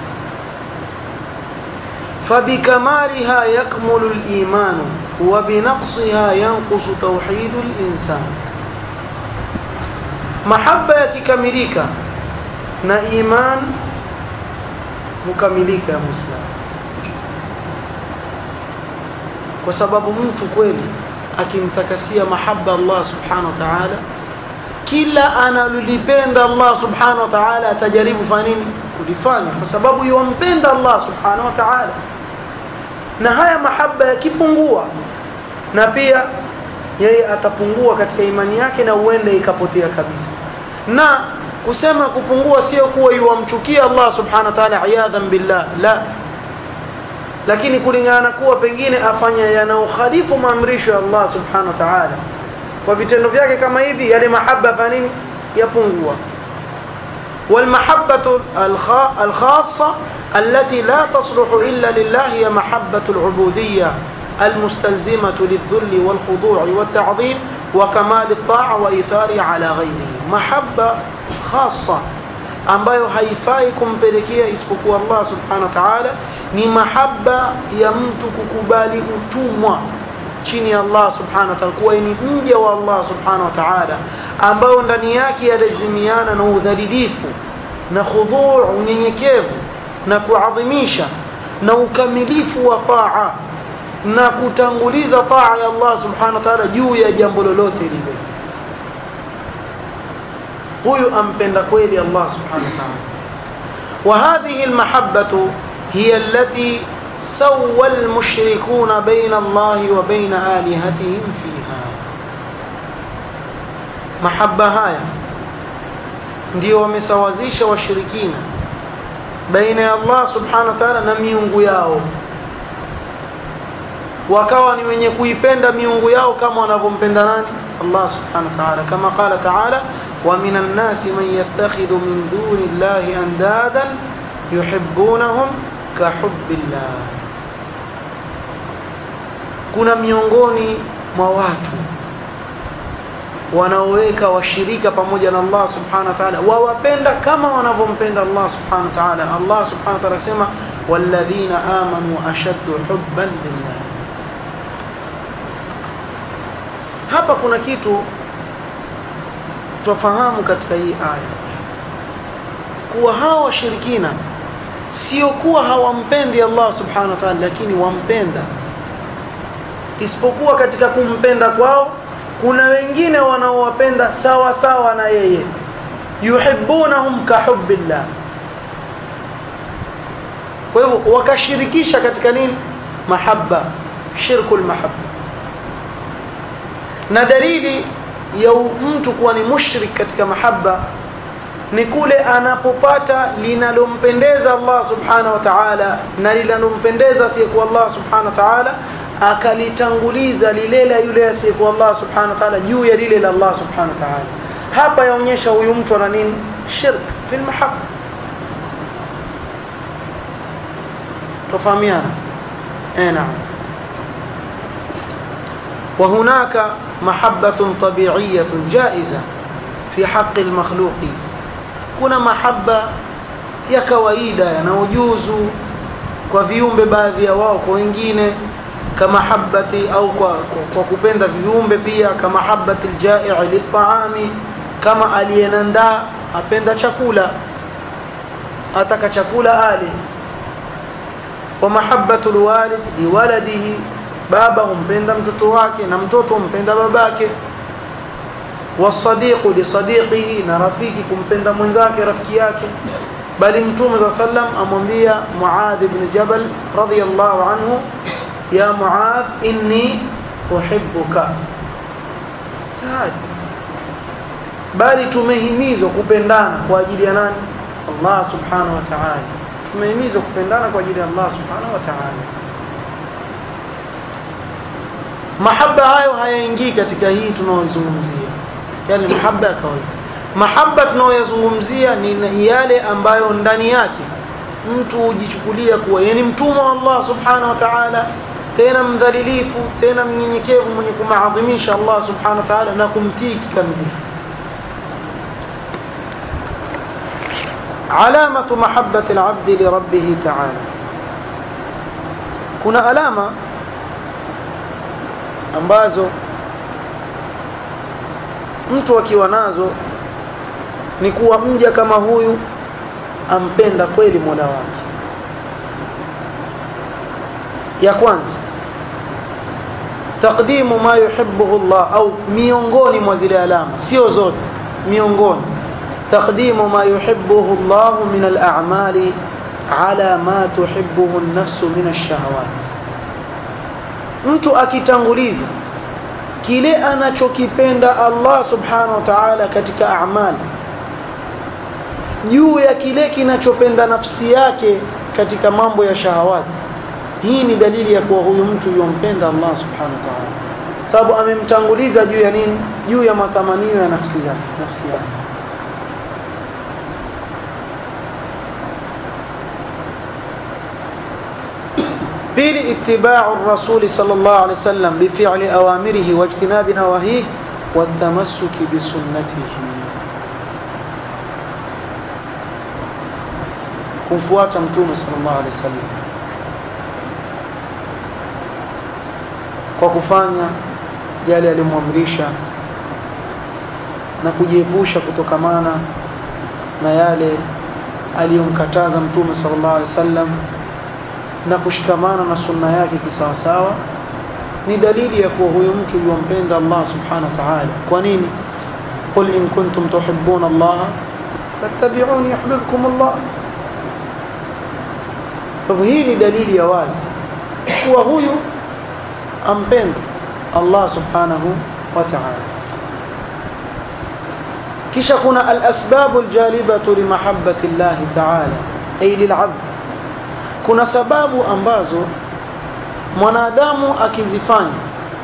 فبكمالها يكمل الإيمان وبنقصها ينقص توحيد الإنسان محبة يكملika na iman hukamilika ya Muislamu kwa sababu mtu kweli akimtakasia mahaba Allah subhanahu wa ta'ala kila analolipenda Allah subhanahu wa ta'ala atajaribu fanya nini kulifanya kwa sababu yumpenda Allah subhanahu wa ta'ala na haya mahaba yakipungua na pia yeye atapungua katika imani yake na uende ikapotea kabisa na kusema kupungua sio kuwa yuwamchukia Allah subhanahu wa ta'ala iyadhan billah la lakini kulingana kuwa pengine afanya yanaokhalifu maamrisho ya Allah subhanahu wa ta'ala kwa vitendo vyake kama hivi yale mahaba fa nini yapungua والمحبة الخاصة التي لا تصلح إلا لله هي محبة العبودية المستلزمة للذل والخضوع والتعظيم وكمال الطاعة وإيثارها على غيره محبة خاصة ambayo haifai kumpelekea isipokuwa Allah subhanahu wa ta'ala ni mahaba ya mtu kukubali utumwa chini ya Allah subhanahu wa ta'ala kuwa ni mja wa Allah subhanahu wa ta'ala ambayo ndani yake yalazimiana na udhalilifu na khudhu' unyenyekevu na kuadhimisha na ukamilifu wa taa na kutanguliza taa ya Allah subhanahu wa ta'ala juu ya jambo lolote lile huyu ampenda kweli Allah subhanahu wa ta'ala وهذه المحبة هي التي سوى المشركون بين الله وبين آلهتهم فيها محبة هاي ndio wamesawazisha washirikina baina ya Allah subhanahu wa ta'ala na miungu yao wakawa ni wenye kuipenda miungu yao kama wanavyompenda nani Allah subhanahu wa ta'ala kama qala ta'ala ومن الناس من يتخذ من دون الله أندادا يحبونهم كحب الله kuna miongoni mwa watu wanaoweka washirika pamoja na Allah subhanahu wa ta'ala wawapenda kama wanavyompenda Allah subhanahu wa ta'ala Allah subhanahu wa ta'ala asema walladhina amanu ashaddu hubban lillah hapa kuna kitu twafahamu katika hii aya kuwa hawa washirikina sio kuwa hawampendi Allah subhanahu wa ta'ala lakini wampenda isipokuwa katika kumpenda kwao kuna wengine wanaowapenda sawa sawa na yeye yuhibbunahum kahubbillah kwa hivyo wakashirikisha katika nini mahabba shirkul mahabba na dalili ya mtu kuwa ni mushrik katika mahaba ni kule anapopata linalompendeza Allah subhanahu wa ta'ala na linalompendeza asiyekuwa Allah subhanahu wa ta'ala akalitanguliza lile la yule asiyekuwa Allah subhanahu wa ta'ala juu ya lile la Allah subhanahu wa ta'ala hapa yaonyesha huyu mtu ana nini shirk fil mahabba tofahamiana eh naam وهناك محبة طبيعية جائزة في حق المخلوق kuna mahaba ya kawaida yanayojuzu kwa viumbe baadhi ya wao kwa wengine kama habati au kwa, kwa, kwa kupenda viumbe pia kama habati aljai' litaami kama aliyenandaa apenda chakula ataka chakula ale wa mahabbatu alwalid liwaladihi baba humpenda mtoto wake na mtoto humpenda babake wasadiqu lisadiqihi na rafiki kumpenda mwenzake rafiki yake bali mtume za sallam amwambia Muadh ibn Jabal radiyallahu anhu ya Muadh inni uhibbuka saad bali tumehimizwa kupendana kwa ajili ya nani Allah subhanahu wa ta'ala tumehimizwa kupendana kwa ajili ya Allah subhanahu wa ta'ala mahaba hayo hayaingii katika hii tunayozungumzia yale mahaba ya kawaida mahaba tunayoyazungumzia ni yale ambayo ndani yake mtu hujichukulia kuwa yeye ni mtumwa wa Allah subhanahu wa ta'ala tena mdhalilifu tena mnyenyekevu mwenye kumaadhimisha Allah subhanahu wa ta'ala na kumtii kikamilifu علامة محبة العبد لربه تعالى kuna alama ambazo mtu akiwa nazo ni kuwa mja kama huyu ampenda kweli Mola wake ya kwanza taqdimu ma yuhibbuhu Allah au miongoni mwa zile alama sio zote miongoni taqdimu ma yuhibbuhu Allah min al-a'mali ala ma tuhibbuhu an-nafsu min ash-shahawat mtu akitanguliza kile anachokipenda Allah subhanahu wa ta'ala katika amali juu ya kile kinachopenda nafsi yake katika mambo ya shahawati hii ni dalili ya kuwa huyu mtu yompenda Allah subhanahu wa ta'ala sababu amemtanguliza juu ya nini juu ya matamanio ya nafsi yake nafsi yake pili ittiba'u ar-rasul sallallahu alayhi wasallam bi fi'li awamirihi wa ijtinabi nawahihi wa tamassuki bi sunnatihi kumfuata mtume sallallahu alaihi wasallam kwa kufanya yale aliyomwamrisha na kujiepusha kutokamana na yale aliyomkataza mtume sallallahu alaihi wasallam na kushikamana na sunna yake kisawasawa ni dalili ya kuwa huyu mtu yumpenda Allah subhanahu wa ta'ala kwa nini qul in kuntum tuhibbuna Allah fattabi'uni yuhibbukum Allah kwa hii ni dalili ya wazi kuwa huyu ampenda Allah subhanahu wa ta'ala kisha kuna al-asbab al-jalibatu li mahabbati Allah ta'ala ay lil'abd kuna sababu ambazo mwanadamu akizifanya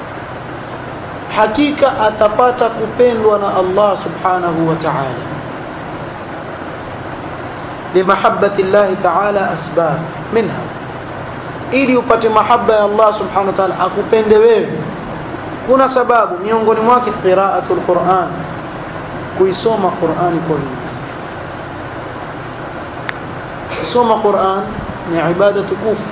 hakika atapata kupendwa na Allah subhanahu wa ta'ala limahabbati Allah ta'ala asbab minha ili upate mahaba ya Allah subhanahu wa ta'ala akupende wewe kuna sababu miongoni mwake qira'atul Qur'an kuisoma Qur'ani kwa wingi kusoma Qur'an ni ibada tukufu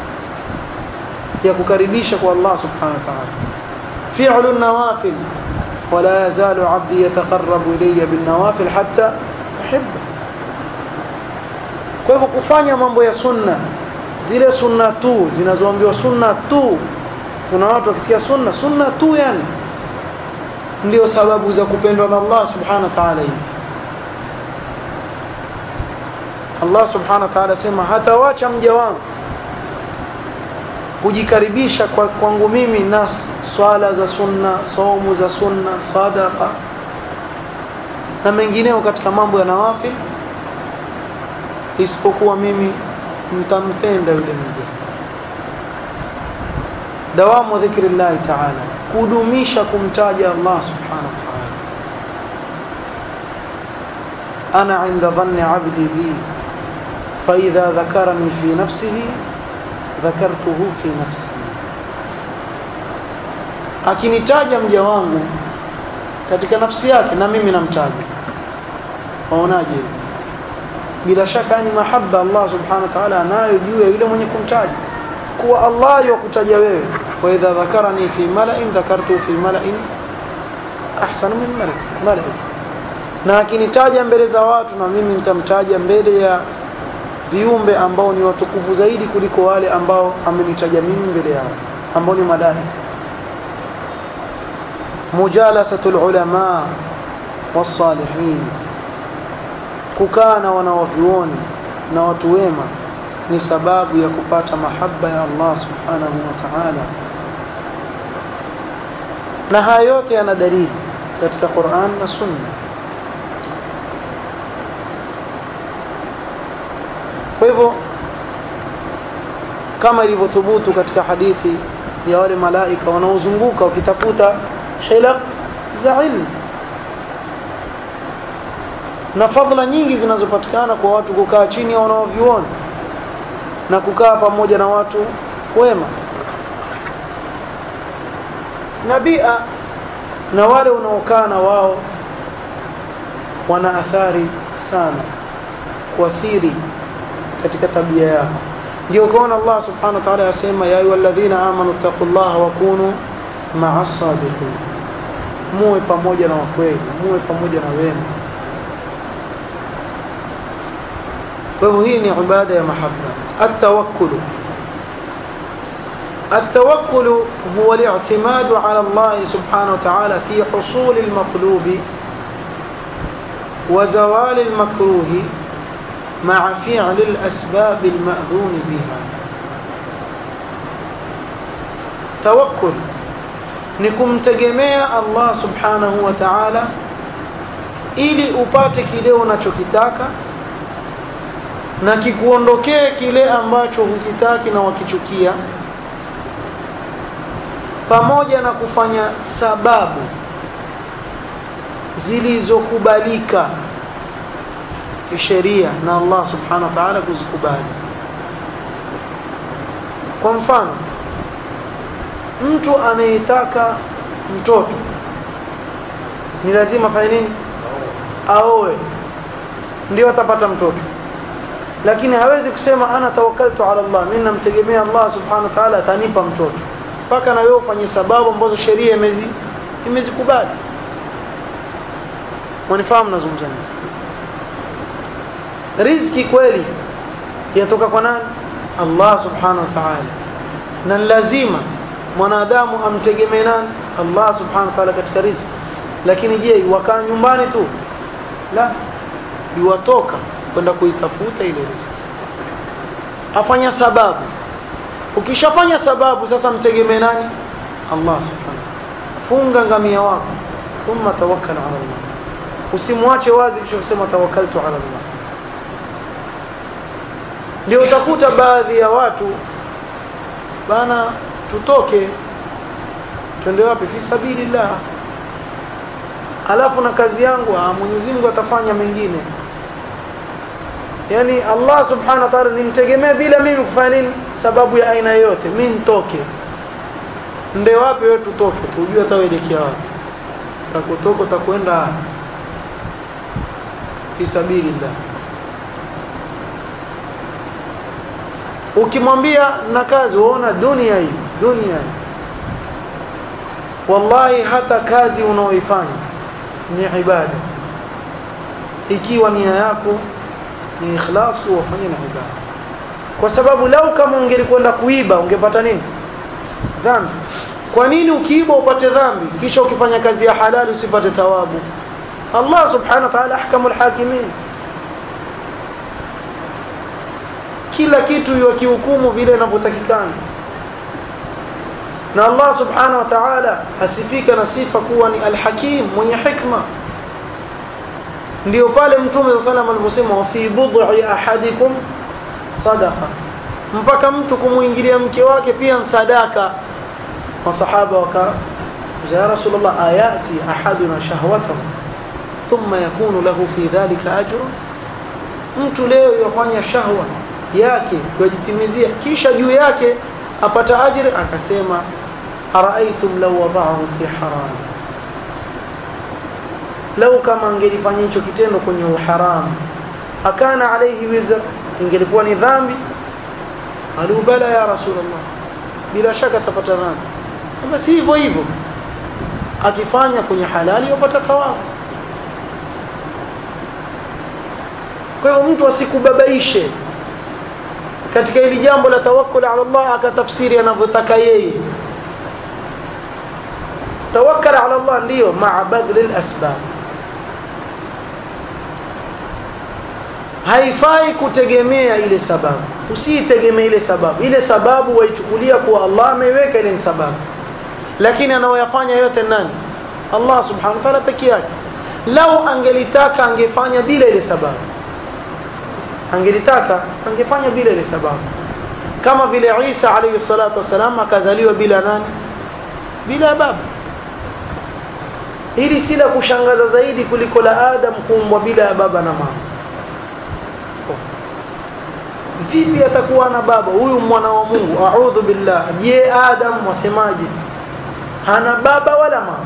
ya kukaribisha kwa Allah subhanahu wa ta'ala fi'lu nawafil ولا يزال عبدي يتقرب إلي بالنوافل حتى أحبه kwa hivyo kufanya mambo ya sunna zile sunna tu zinazoambiwa sunna tu kuna watu wakisikia sunna sunna tu yani ndio sababu za kupendwa na Allah subhanahu wa ta'ala hivi Allah subhanahu wa ta'ala sema hatawacha mja wangu kujikaribisha kwa kwangu mimi na swala za sunna saumu za sunna sadaqa na mengineo katika mambo ya nawafil isipokuwa mimi mtampenda yule mja dawamu dhikrillah ta'ala kudumisha kumtaja Allah subhanahu wa ta'ala ana inda dhanni 'abdi bi fa idha dhakarani fi nafsihi dhakartuhu fi nafsi akinitaja mja wangu katika nafsi yake na mimi namtaja waonaje bila shaka ni mahaba Allah subhanahu wa ta'ala anayo juu ya yule mwenye kumtaja kuwa Allah yakutaja wewe wa idha dhakarani fi mala'in dhakartu fi mala'in ahsanu min malak mala'in na akinitaja mbele za watu na mimi nitamtaja mbele ya viumbe ambao ni watukufu zaidi kuliko wale ambao amenitaja mimi mbele yao ambao ni malaika mujalasatul ulama wasalihin kukaa na wanawavyuoni na watu wema ni sababu ya kupata mahaba ya Allah subhanahu wa ta'ala na haya yote yana dalili katika Qur'an na Sunna kwa hivyo kama ilivyothubutu katika hadithi ya wale malaika wanaozunguka wakitafuta hilaq za ilmu na fadhila nyingi zinazopatikana kwa watu kukaa chini ya wanaoviona na kukaa pamoja na watu wema na bia na wale unaokaa na wao wana athari sana kuathiri katika tabia yako ndio ukaona Allah subhanahu wa ta'ala yasema ya ayyuhalladhina amanu taqullaha wa kunu ma'as sadiqin muwe pamoja na wakweli muwe pamoja na wema kwa hivyo hii ni ibada ya mahabba التوكل التوكل هو الاعتماد على الله سبحانه وتعالى في حصول المطلوب وزوال المكروه مع فعل الأسباب المأذون بها توكل نكم تجمع الله سبحانه وتعالى ili upate kile unachokitaka na kikuondokee kile ambacho hukitaki na wakichukia pamoja na kufanya sababu zilizokubalika kisheria na Allah subhanahu wa ta'ala kuzikubali kwa mfano mtu anayetaka mtoto ni lazima afanye nini aoe ndio atapata mtoto lakini hawezi kusema ana tawakkaltu ala Allah mimi namtegemea Allah subhanahu wa ta'ala atanipa mtoto mpaka na wewe ufanye sababu ambazo sheria imezi imezikubali wanifahamu nazungumza nini riziki kweli yatoka kwa nani Allah subhanahu wa ta'ala na lazima mwanadamu amtegemee nani Allah subhanahu wa ta'ala katika riziki lakini je wakaa nyumbani tu la iwatoka kwenda kuitafuta ile riziki afanya sababu ukishafanya sababu sasa mtegemee nani Allah subhanahu funga ngamia wako thumma tawakkal ala Allah usimwache wazi kisha kusema tawakkaltu ala Allah ndio utakuta baadhi ya watu bana tutoke twende wapi fi sabilillah alafu na kazi yangu ah Mwenyezi Mungu atafanya mengine yani Allah subhanahu wa ta'ala nimtegemee bila mimi kufanya nini sababu ya aina yoyote mimi nitoke nde wapi wewe tutoke tujue ataelekea wapi takutoka takwenda fi sabilillah ukimwambia na kazi uona dunia hii dunia hii wallahi hata kazi unaoifanya ni ibada ikiwa nia yako ni ikhlasu wafanye na ibada kwa sababu lau kama ungelikwenda kuiba ungepata nini dhambi kwa nini ukiiba upate dhambi kisha ukifanya kazi ya halali usipate thawabu Allah subhanahu wa ta'ala ahkamul hakimin kila kitu yakihukumu vile inavyotakikana na Allah subhanahu wa ta'ala asifika na sifa kuwa ni alhakim mwenye hikma ndio pale mtume sallallahu alayhi wasallam aliposema fi bud'i ahadikum sadaqa mpaka mtu kumuingilia mke wake pia sadaka masahaba waka ya rasulullah ayati ahaduna shahwatahu thumma yakunu lahu fi dhalika ajr mtu leo yafanya shahwa yake kujitimizia kisha juu yake apata ajiri akasema araaitum law wada'ahu fi haram lau kama angelifanya hicho kitendo kwenye uharamu akana alayhi wizr ingelikuwa ni dhambi alu bala ya rasulullah bila shaka atapata dhambi basi hivyo hivyo akifanya kwenye halali yapata thawabu kwa hiyo mtu asikubabaishe katika hili jambo la tawakkul ala Allah akatafsiri anavyotaka yeye tawakkal ala Allah ndiyo maa badli al-asbab haifai kutegemea ile sababu usitegemee ile sababu ile sababu waichukulia kuwa Allah ameiweka ile sababu lakini anaoyafanya yote nani Allah subhanahu wa ta'ala peke yake lau angelitaka angefanya bila ile sababu angelitaka angefanya bila ile sababu kama vile Isa alayhi salatu wasalam akazaliwa bila nani bila baba hili si la kushangaza zaidi kuliko la Adam kuumbwa bila ya baba na mama vipi atakuwa na baba huyu mwana wa Mungu a'udhu billah je Adam wasemaje hana baba wala mama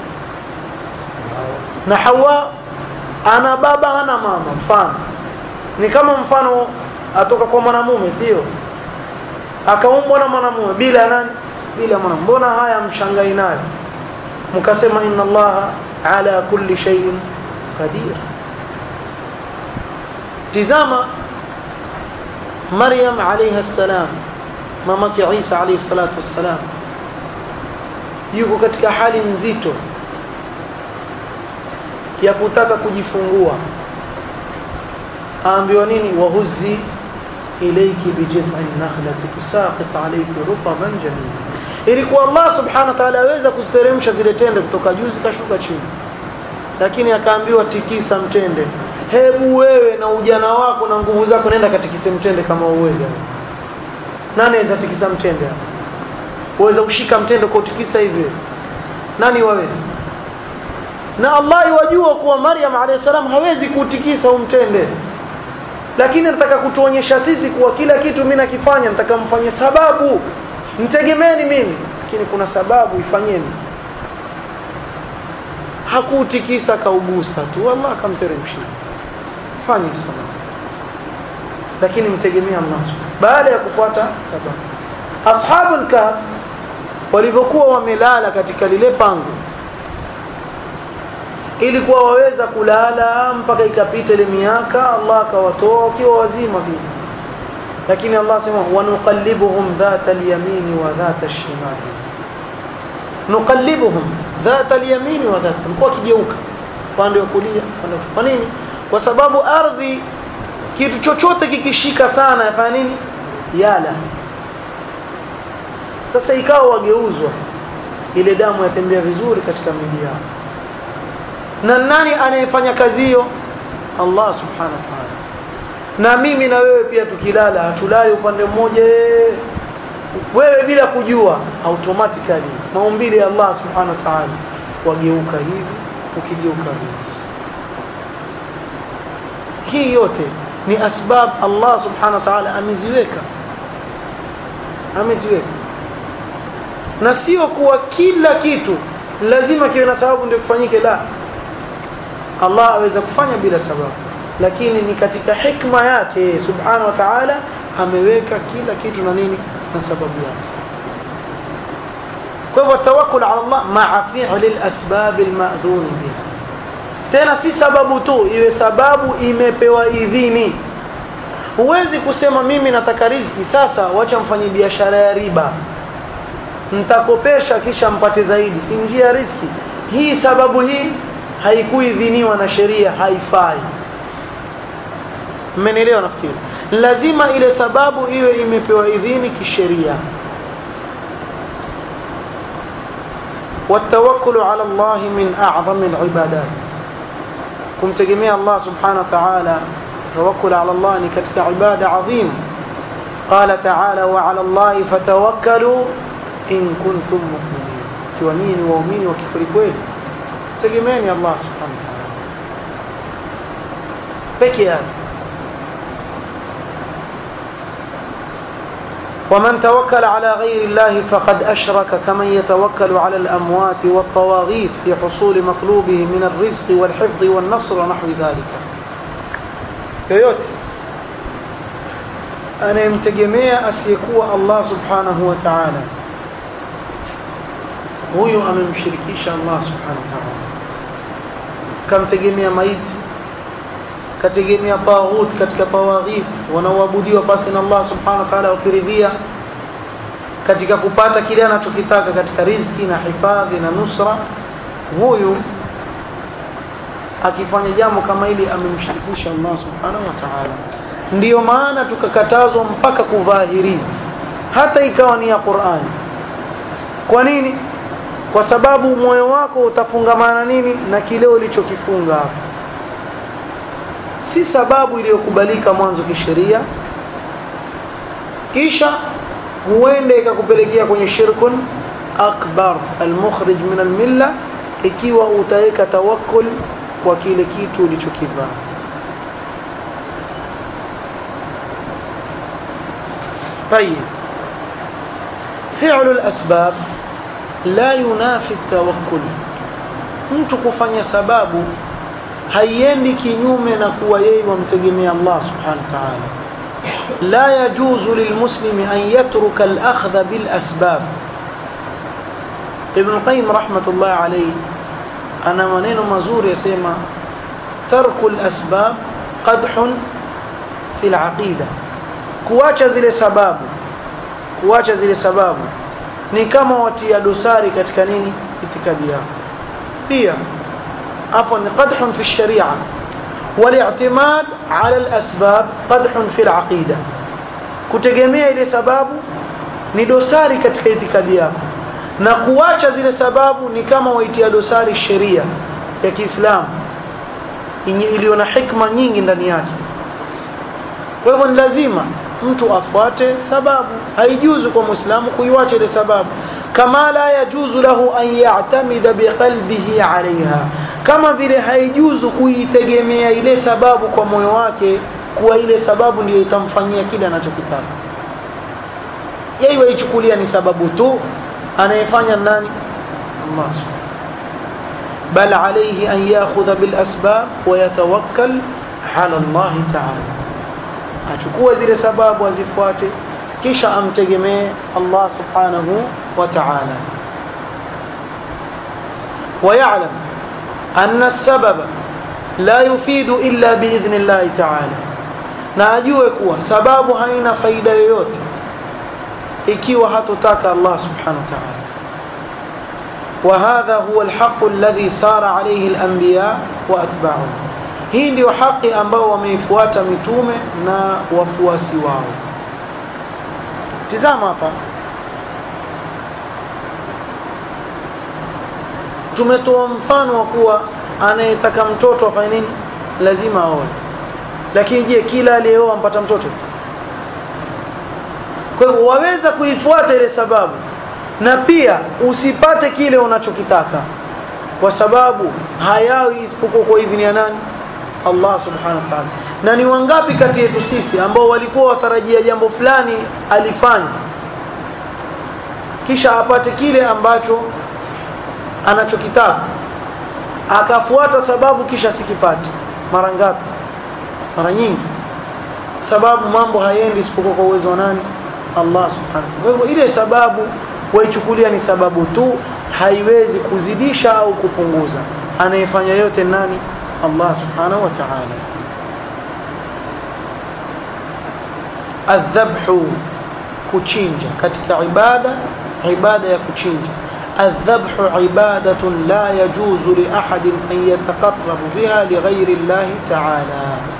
na Hawa ana baba hana mama mfano ni kama mfano atoka kwa mwanamume sio akaumbwa na mwanamume bila nani bila mwanamume mbona haya mshangai nayo mkasema inna allaha ala kulli shay'in qadir tizama maryam alayha salam mamake isa alayhi salatu wassalam yuko katika hali nzito ya kutaka kujifungua aambiwa nini wahuzi ilayki bijid'in nakhlati tusaqit alayki rutban jamila ilikuwa Allah subhanahu wa ta'ala aweza kusteremsha zile tende kutoka juu zikashuka chini lakini akaambiwa tikisa mtende hebu wewe na ujana wako na nguvu zako nenda katikise mtende kama uweza nani aweza tikisa mtende uweza kushika mtende kwa utikisa hivi nani waweza na Allah yajua kuwa Maryam alayhisalam hawezi kutikisa umtende lakini nataka kutuonyesha sisi kuwa kila kitu mimi nakifanya nataka mfanye sababu mtegemeeni mimi lakini kuna sababu ifanyeni hakutikisa kaugusa tu Allah akamteremshia fanye sababu lakini mtegemea Allah baada ya kufuata sababu ashabul kahf walivyokuwa wamelala katika lile pango ilikuwa waweza kulala mpaka ikapita ile miaka Allah akawatoa wakiwa wazima vile lakini Allah sema wanuqallibuhum dhata al-yamin wa dhata al-shimal nuqallibuhum dhata al-yamin wa dhata walikuwa kigeuka pande wa kulia pande kwa nini kwa sababu ardhi kitu chochote kikishika sana yafanya nini yala sasa ikawa wageuzwa ile damu yatembea vizuri katika miili yao na nani anayefanya kazi hiyo Allah subhanahu wa ta'ala na mimi na wewe pia tukilala hatulali upande mmoja wewe bila kujua automatically maumbile ya Allah subhanahu wa ta'ala wageuka hivi ukigeuka hivi hii yote ni asbab Allah subhanahu wa ta'ala ameziweka ameziweka na sio kuwa kila kitu lazima kiwe na sababu ndio kufanyike la Allah aweza kufanya bila sababu lakini ni katika hikma yake subhanahu wa ta'ala ameweka kila kitu na nini na sababu yake kwa hivyo tawakkul ala Allah ma'a fi'li al-asbab al-ma'dhun biha tena si sababu tu iwe sababu imepewa idhini huwezi kusema mimi nataka riziki sasa wacha mfanye biashara ya riba mtakopesha kisha mpate zaidi si njia ya riziki hii sababu hii haikuidhiniwa na sheria haifai mmenielewa nafikiri lazima ile sababu iwe imepewa idhini kisheria والتوكل على الله من أعظم العبادات كم تجميع الله سبحانه وتعالى توكل على الله كتك عبادة عظيم قال تعالى وعلى الله فتوكلوا إن كنتم مؤمنين كوانين وأمين وكفر كويل تجمعني الله سبحانه وتعالى بكي هذا ومن توكل على غير الله فقد أشرك كمن يتوكل على الأموات والطواغيت في حصول مطلوبه من الرزق والحفظ والنصر ونحو ذلك yoyote anayemtegemea asiyekuwa Allah subhanahu wa ta'ala huyu amemshirikisha Allah subhanahu wa ta'ala kamtegemea maiti kategemea taghut katika tawaghit wanaoabudiwa pasi na Allah subhanahu wa ta'ala wakiridhia katika kupata kile anachokitaka katika riziki na hifadhi na nusra huyu akifanya jambo kama hili amemshirikisha Allah subhanahu wa ta'ala ndiyo maana tukakatazwa mpaka kuvaa hirizi hata ikawa ni ya Qur'ani kwa nini kwa sababu moyo wako utafungamana nini na kile ulichokifunga hapo si sababu iliyokubalika mwanzo kisheria kisha huenda ikakupelekea kwenye shirkun akbar almukhrij min almilla ikiwa utaweka tawakkul kwa kile kitu ulichokivaa طيب فعل الأسباب لا ينافي التوكل mtu kufanya sababu haiendi kinyume na kuwa yeye wamtegemea Allah subhanahu wa ta'ala la yajuzu lilmuslimi an yatruka al-akhdha bil asbab Ibn Qayyim rahmatullah alayhi ana maneno mazuri yasema tarku al-asbab qadhun fi al-aqida kuacha zile sababu kuacha zile sababu ni kama watia dosari katika nini itikadi yao pia عفوا قدح في الشريعة والاعتماد على الأسباب قدح في العقيدة kutegemea ile sababu ni dosari katika itikadi yako na kuacha zile sababu ni kama waitia dosari sheria ya Kiislamu iliyo na hikma nyingi ndani yake kwa hivyo ni lazima mtu afuate sababu haijuzu kwa muislamu kuiwacha ile sababu kama la yajuzu lahu an ya'tamida biqalbihi 'alayha kama vile haijuzu kuitegemea ile sababu kwa moyo wake kuwa ile sababu ndiyo itamfanyia kile anachokitaka yeye waichukulia ni sababu tu anayefanya nani Allah bal alayhi an ya'khudha bil asbab wa yatawakkal ala Allah ta'ala achukue zile sababu azifuate kisha amtegemee Allah subhanahu wa ta'ala ويعلم أن السبب لا يفيد إلا بإذن الله تعالى na ajue kuwa sababu haina faida yoyote ikiwa hatutaka Allah subhanahu wa ta'ala وهذا هو الحق الذي سار عليه الأنبياء وأتباعهم hii ndio haki ambao wameifuata mitume na wafuasi wao tizama hapa tumetoa mfano wa kuwa anayetaka mtoto afanye nini lazima aoe lakini je kila aliyeoa ampata mtoto kwa hivyo waweza kuifuata ile sababu na pia usipate kile unachokitaka kwa sababu hayawi isipokuwa kwa idhini ya nani Allah subhanahu wa ta'ala na ni wangapi kati yetu sisi ambao walikuwa watarajia jambo fulani alifanya kisha apate kile ambacho anachokitaka akafuata sababu kisha sikipate mara ngapi mara nyingi sababu mambo hayendi isipokuwa kwa uwezo wa nani Allah subhanahu kwa hivyo ile sababu waichukulia ni sababu tu haiwezi kuzidisha au kupunguza anayefanya yote nani Allah subhanahu wa ta'ala adhabhu kuchinja katika ibada ibada ya kuchinja الذبح عبادة لا يجوز لأحد أن يتقرب بها لغير الله تعالى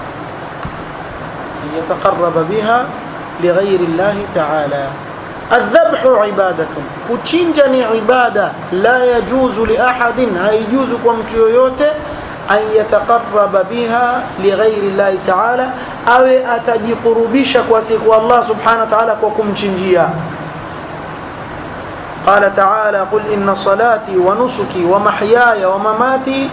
أن يتقرب بها لغير الله تعالى الذبح عبادة كتشنجني عبادة لا يجوز لأحد هيجوز كمت يويوته أن يتقرب بها لغير الله تعالى أو أتجي قربيشك وسيك الله سبحانه وتعالى وكم تشنجيا قال تعالى قل إن صلاتي ونسكي ومحياي ومماتي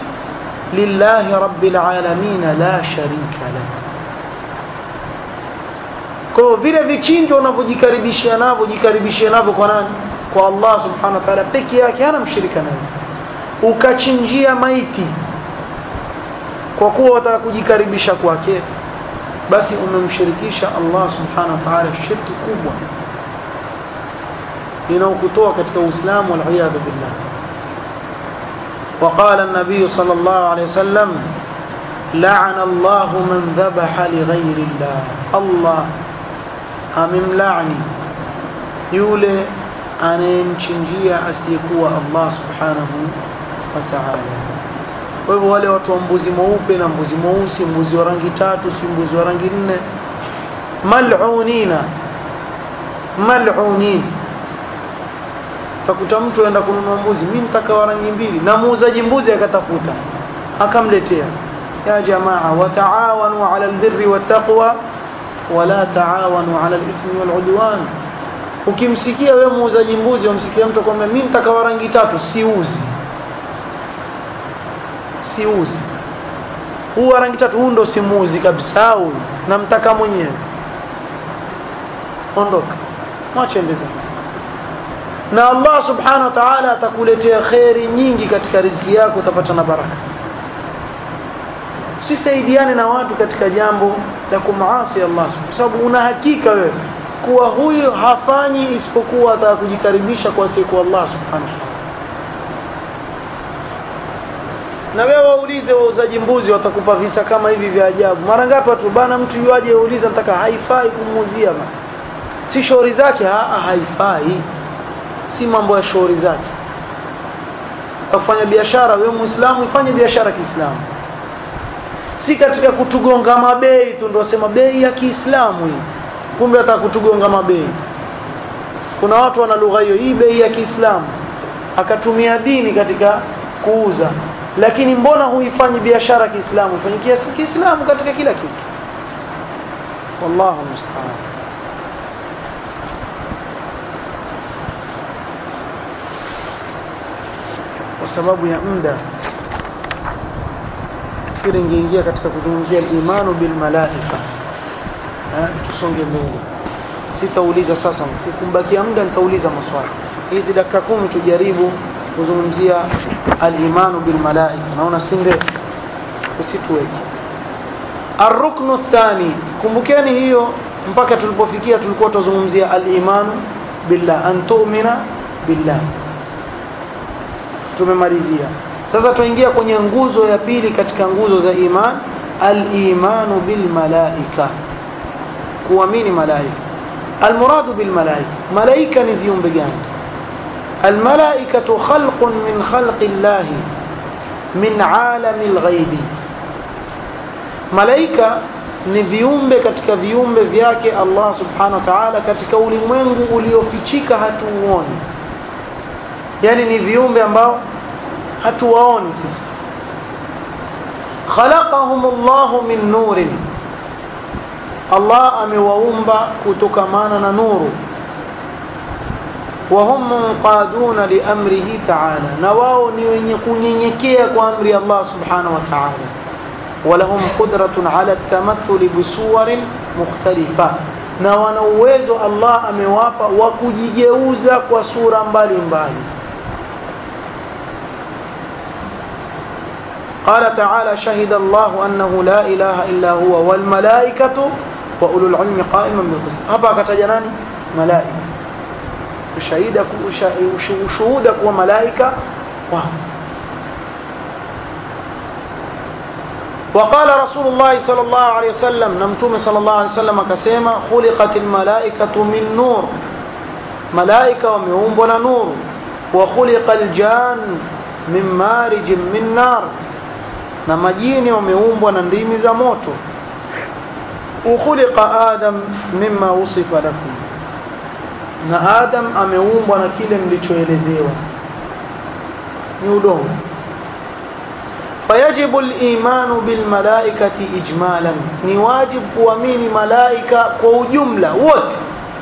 لله رب العالمين لا شريك له kwa hiyo vile vichinjo unavyojikaribishia navyo jikaribishia navyo kwa nani kwa Allah subhanahu wa ta'ala peke yake hana mshirika naye ukachinjia maiti kwa kuwa wataka kujikaribisha kwake basi umemshirikisha Allah subhanahu wa ta'ala shirki kubwa inaokutoa katika Uislamu wal iyad billah وقال النبي صلى الله عليه وسلم لعن الله من ذبح لغير الله الله amemlaani yule anayemchinjia asiyekuwa Allah subhanahu wa ta'ala. Kwa hivyo wale watu wa mbuzi mweupe na mbuzi mweusi, mbuzi wa rangi tatu, si mbuzi wa rangi nne, mal'unina, mal'unin. Utakuta mtu aenda kununua mbuzi, mimi nitaka wa rangi mbili, na muuzaji mbuzi akatafuta akamletea, ya jamaa, wataawanu ala albirri wattaqwa wala taawanu ala alithmi waludwan. Ukimsikia wewe muuzaji mbuzi, umsikia mtu kwamba mimi nitaka wa rangi tatu, siuzi siuzi huu wa rangi tatu, huu ndo simuuzi kabisa, huyu namtaka mwenyewe. Ondoka, mwache ende zake, na Allah subhanahu wa ta'ala atakuletea kheri nyingi katika riziki yako, utapata na baraka. Usisaidiane na watu katika jambo la kumaasi Allah, kwa sababu una hakika wewe kuwa huyu hafanyi isipokuwa ataka kujikaribisha kwa siku Allah subhanahu wa ta'ala. na wewe waulize wauzaji mbuzi watakupa visa kama hivi vya ajabu. Mara ngapi watu bana, mtu yuaje auliza nataka, haifai kumuuzia bana, si shauri zake. Haa, haifai, si mambo ya shauri zake. Kufanya biashara, wewe Muislamu ifanye biashara Kiislamu, si katika kutugonga mabei tu ndio sema bei ya Kiislamu hii, kumbe hata kutugonga mabei. Kuna watu wana lugha hiyo, hii bei ya Kiislamu, akatumia dini katika kuuza lakini mbona huifanyi biashara Kiislamu? Ifanye Kiislamu katika kila kitu. Wallahu musta'an. Kwa sababu ya muda kile ingeingia katika kuzungumzia imanu bil malaika, tusonge mbele. Sitauliza sasa, ukumbakia muda nitauliza maswali. Hizi dakika kumi tujaribu kuzungumzia al-imanu bil malaika. Naona si ndefu, usituweke. Ar-ruknu thani, kumbukeni hiyo mpaka tulipofikia tulikuwa tuzungumzia al-imanu billah, an tu'mina billah. Tumemalizia. Sasa tuingia kwenye nguzo ya pili katika nguzo za iman, al-imanu bil malaika, kuamini malaika. Al-muradu bil malaika, malaika ni viumbe gani? الملائكة خلق من خلق الله من عالم الغيب malaika ni viumbe katika viumbe vyake Allah subhanahu wa ta'ala katika ulimwengu uliofichika hatuuoni yani ni viumbe ambao hatuwaoni sisi khalaqahum Allah min nurin Allah amewaumba kutokamana na nuru wahum munqaduna liamrihi taala, na wao ni wenye kunyenyekea kwa amri Allah subhanahu wa taala. Walahum qudratun ala tamathuli bisuwarin mukhtalifa, na wana uwezo Allah amewapa wa kujigeuza kwa sura mbalimbali. قال تعالى شهد الله أنه لا إله إلا هو والملائكة وأولو العلم قائما بالقسط هبا كتجناني ملائكة shahida ushuhuda kuwa malaika wao وقال رسول الله صلى الله عليه وسلم نمتوم صلى الله عليه وسلم كسيما خلقت الملائكة من نور ملائكة ومهوم نور وخلق الجان من مارج من نار na majini wameumbwa na ndimi za moto ukhuliqa adam mimma usifa lakum na Adam ameumbwa na kile mlichoelezewa ni udongo. Fayajibu al-imanu bil malaikati ijmalan, ni wajibu kuamini malaika kwa ujumla wote.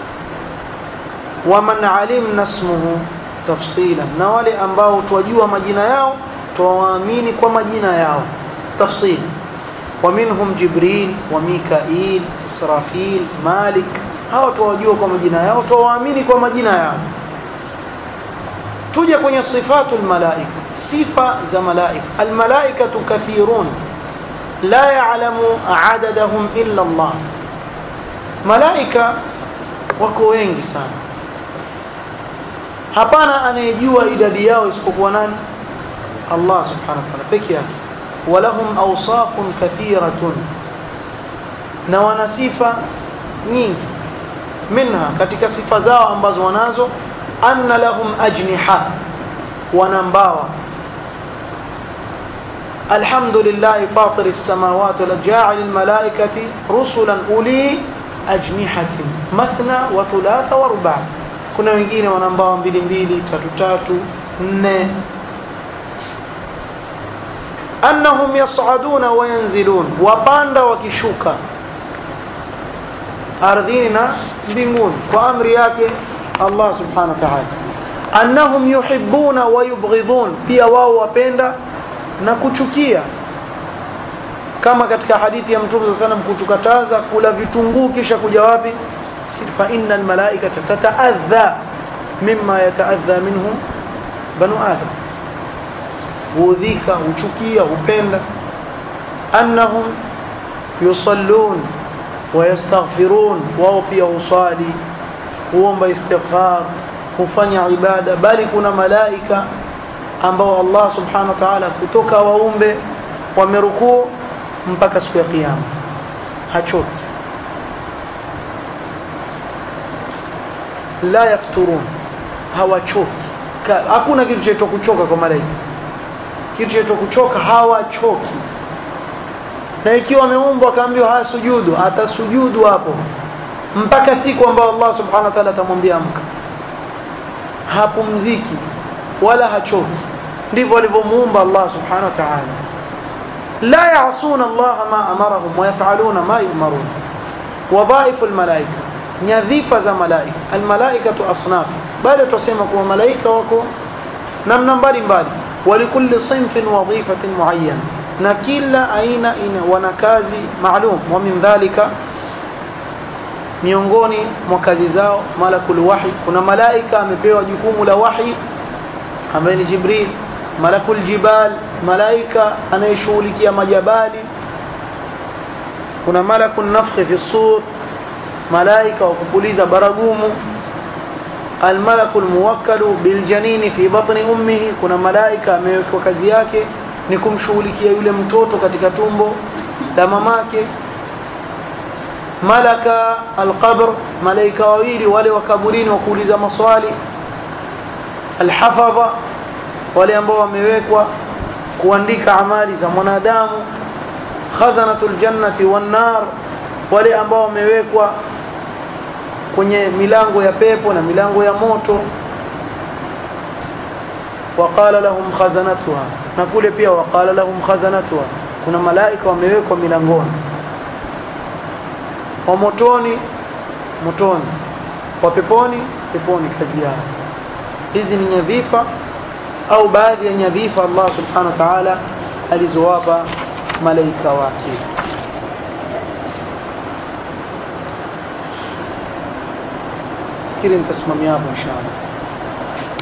Waman alimna ismuhu tafsila, na wale ambao twajua majina yao twawaamini kwa majina yao tafsili. ومنهم جبريل وميكائيل إسرافيل مالك hawa tuwajua kwa majina yao tuwaamini kwa majina yao tuje kwenye sifatu almalaika sifa za malaika almalaikatu kathirun la ya'lamu adadahum illa Allah malaika wako wengi sana hapana anayejua idadi yao isipokuwa nani Allah subhanahu wa ta'ala pekee yake walahum awsafun kathiratun na wana sifa nyingi minha katika sifa zao ambazo wanazo anna lahum ajniha wana mbawa alhamdulillah fatir as-samawati wal ja'il al-malaikati rusulan uli ajnihatin mathna wa thulatha wa ruba' kuna wengine wana mbawa mbili mbili tatu tatu nne annahum yas'aduna wa yanzilun wapanda wakishuka ardhini na mbinguni kwa amri yake Allah subhanahu wa ta'ala annahum yuhibbuna wa yubghidun pia wao wapenda na kuchukia kama katika hadithi ya mtume sana kutukataza kula vitunguu kisha kuja wapi fa innal malaikata tataadha mimma yataadha minhu banu adam huudhika huchukia hupenda annahum yusallun wayastaghfirun wao pia usali huomba istighfar hufanya ibada bali kuna malaika ambao Allah subhanahu wa ta'ala kutoka waumbe wamerukuu mpaka siku ya kiyama hachoki la yafturun hawachoki hakuna kitu cha kuchoka kwa malaika kitu cha kuchoka hawachoki na ikiwa ameumbwa akaambiwa haya sujudu atasujudu hapo mpaka siku ambayo Allah subhanahu wa ta'ala atamwambia amka hapumziki wala hachoki ndivyo alivyomuumba Allah subhanahu wa ta'ala la ya'suna Allah ma amarahum wa yaf'aluna ma yu'marun wadhaifu almalaika nyadhifa za malaika almalaikatu asnaf bado tusema kuwa malaika wako namna mbalimbali walikulli sinfin wadhifatin muayyana na kila aina ina wana kazi maalum wa min dhalika miongoni mwa kazi zao malakul wahi kuna malaika amepewa jukumu la wahi ambaye ni jibril malakul jibal malaika anayeshughulikia majabali kuna malakul nafkhi fi sur malaika wa kupuliza baragumu almalakul muwakkalu biljanini fi batni ummihi kuna malaika amewekwa kazi yake ni kumshughulikia yule mtoto katika tumbo la mamake malaka alqabr malaika wawili wale wa kaburini wa kuuliza maswali alhafadha wale ambao wamewekwa kuandika amali za mwanadamu khazanatul jannati wan nar wale ambao wamewekwa kwenye milango ya pepo na milango ya moto waqala lahum khazanatuha na kule pia waqala lahum khazanatuha kuna malaika wamewekwa milangoni wa motoni motoni wa peponi peponi kazi yao hizi ni nyadhifa au baadhi ya nyadhifa Allah subhanahu wa ta'ala alizowapa malaika wake fikiri nitasimamia hapo inshallah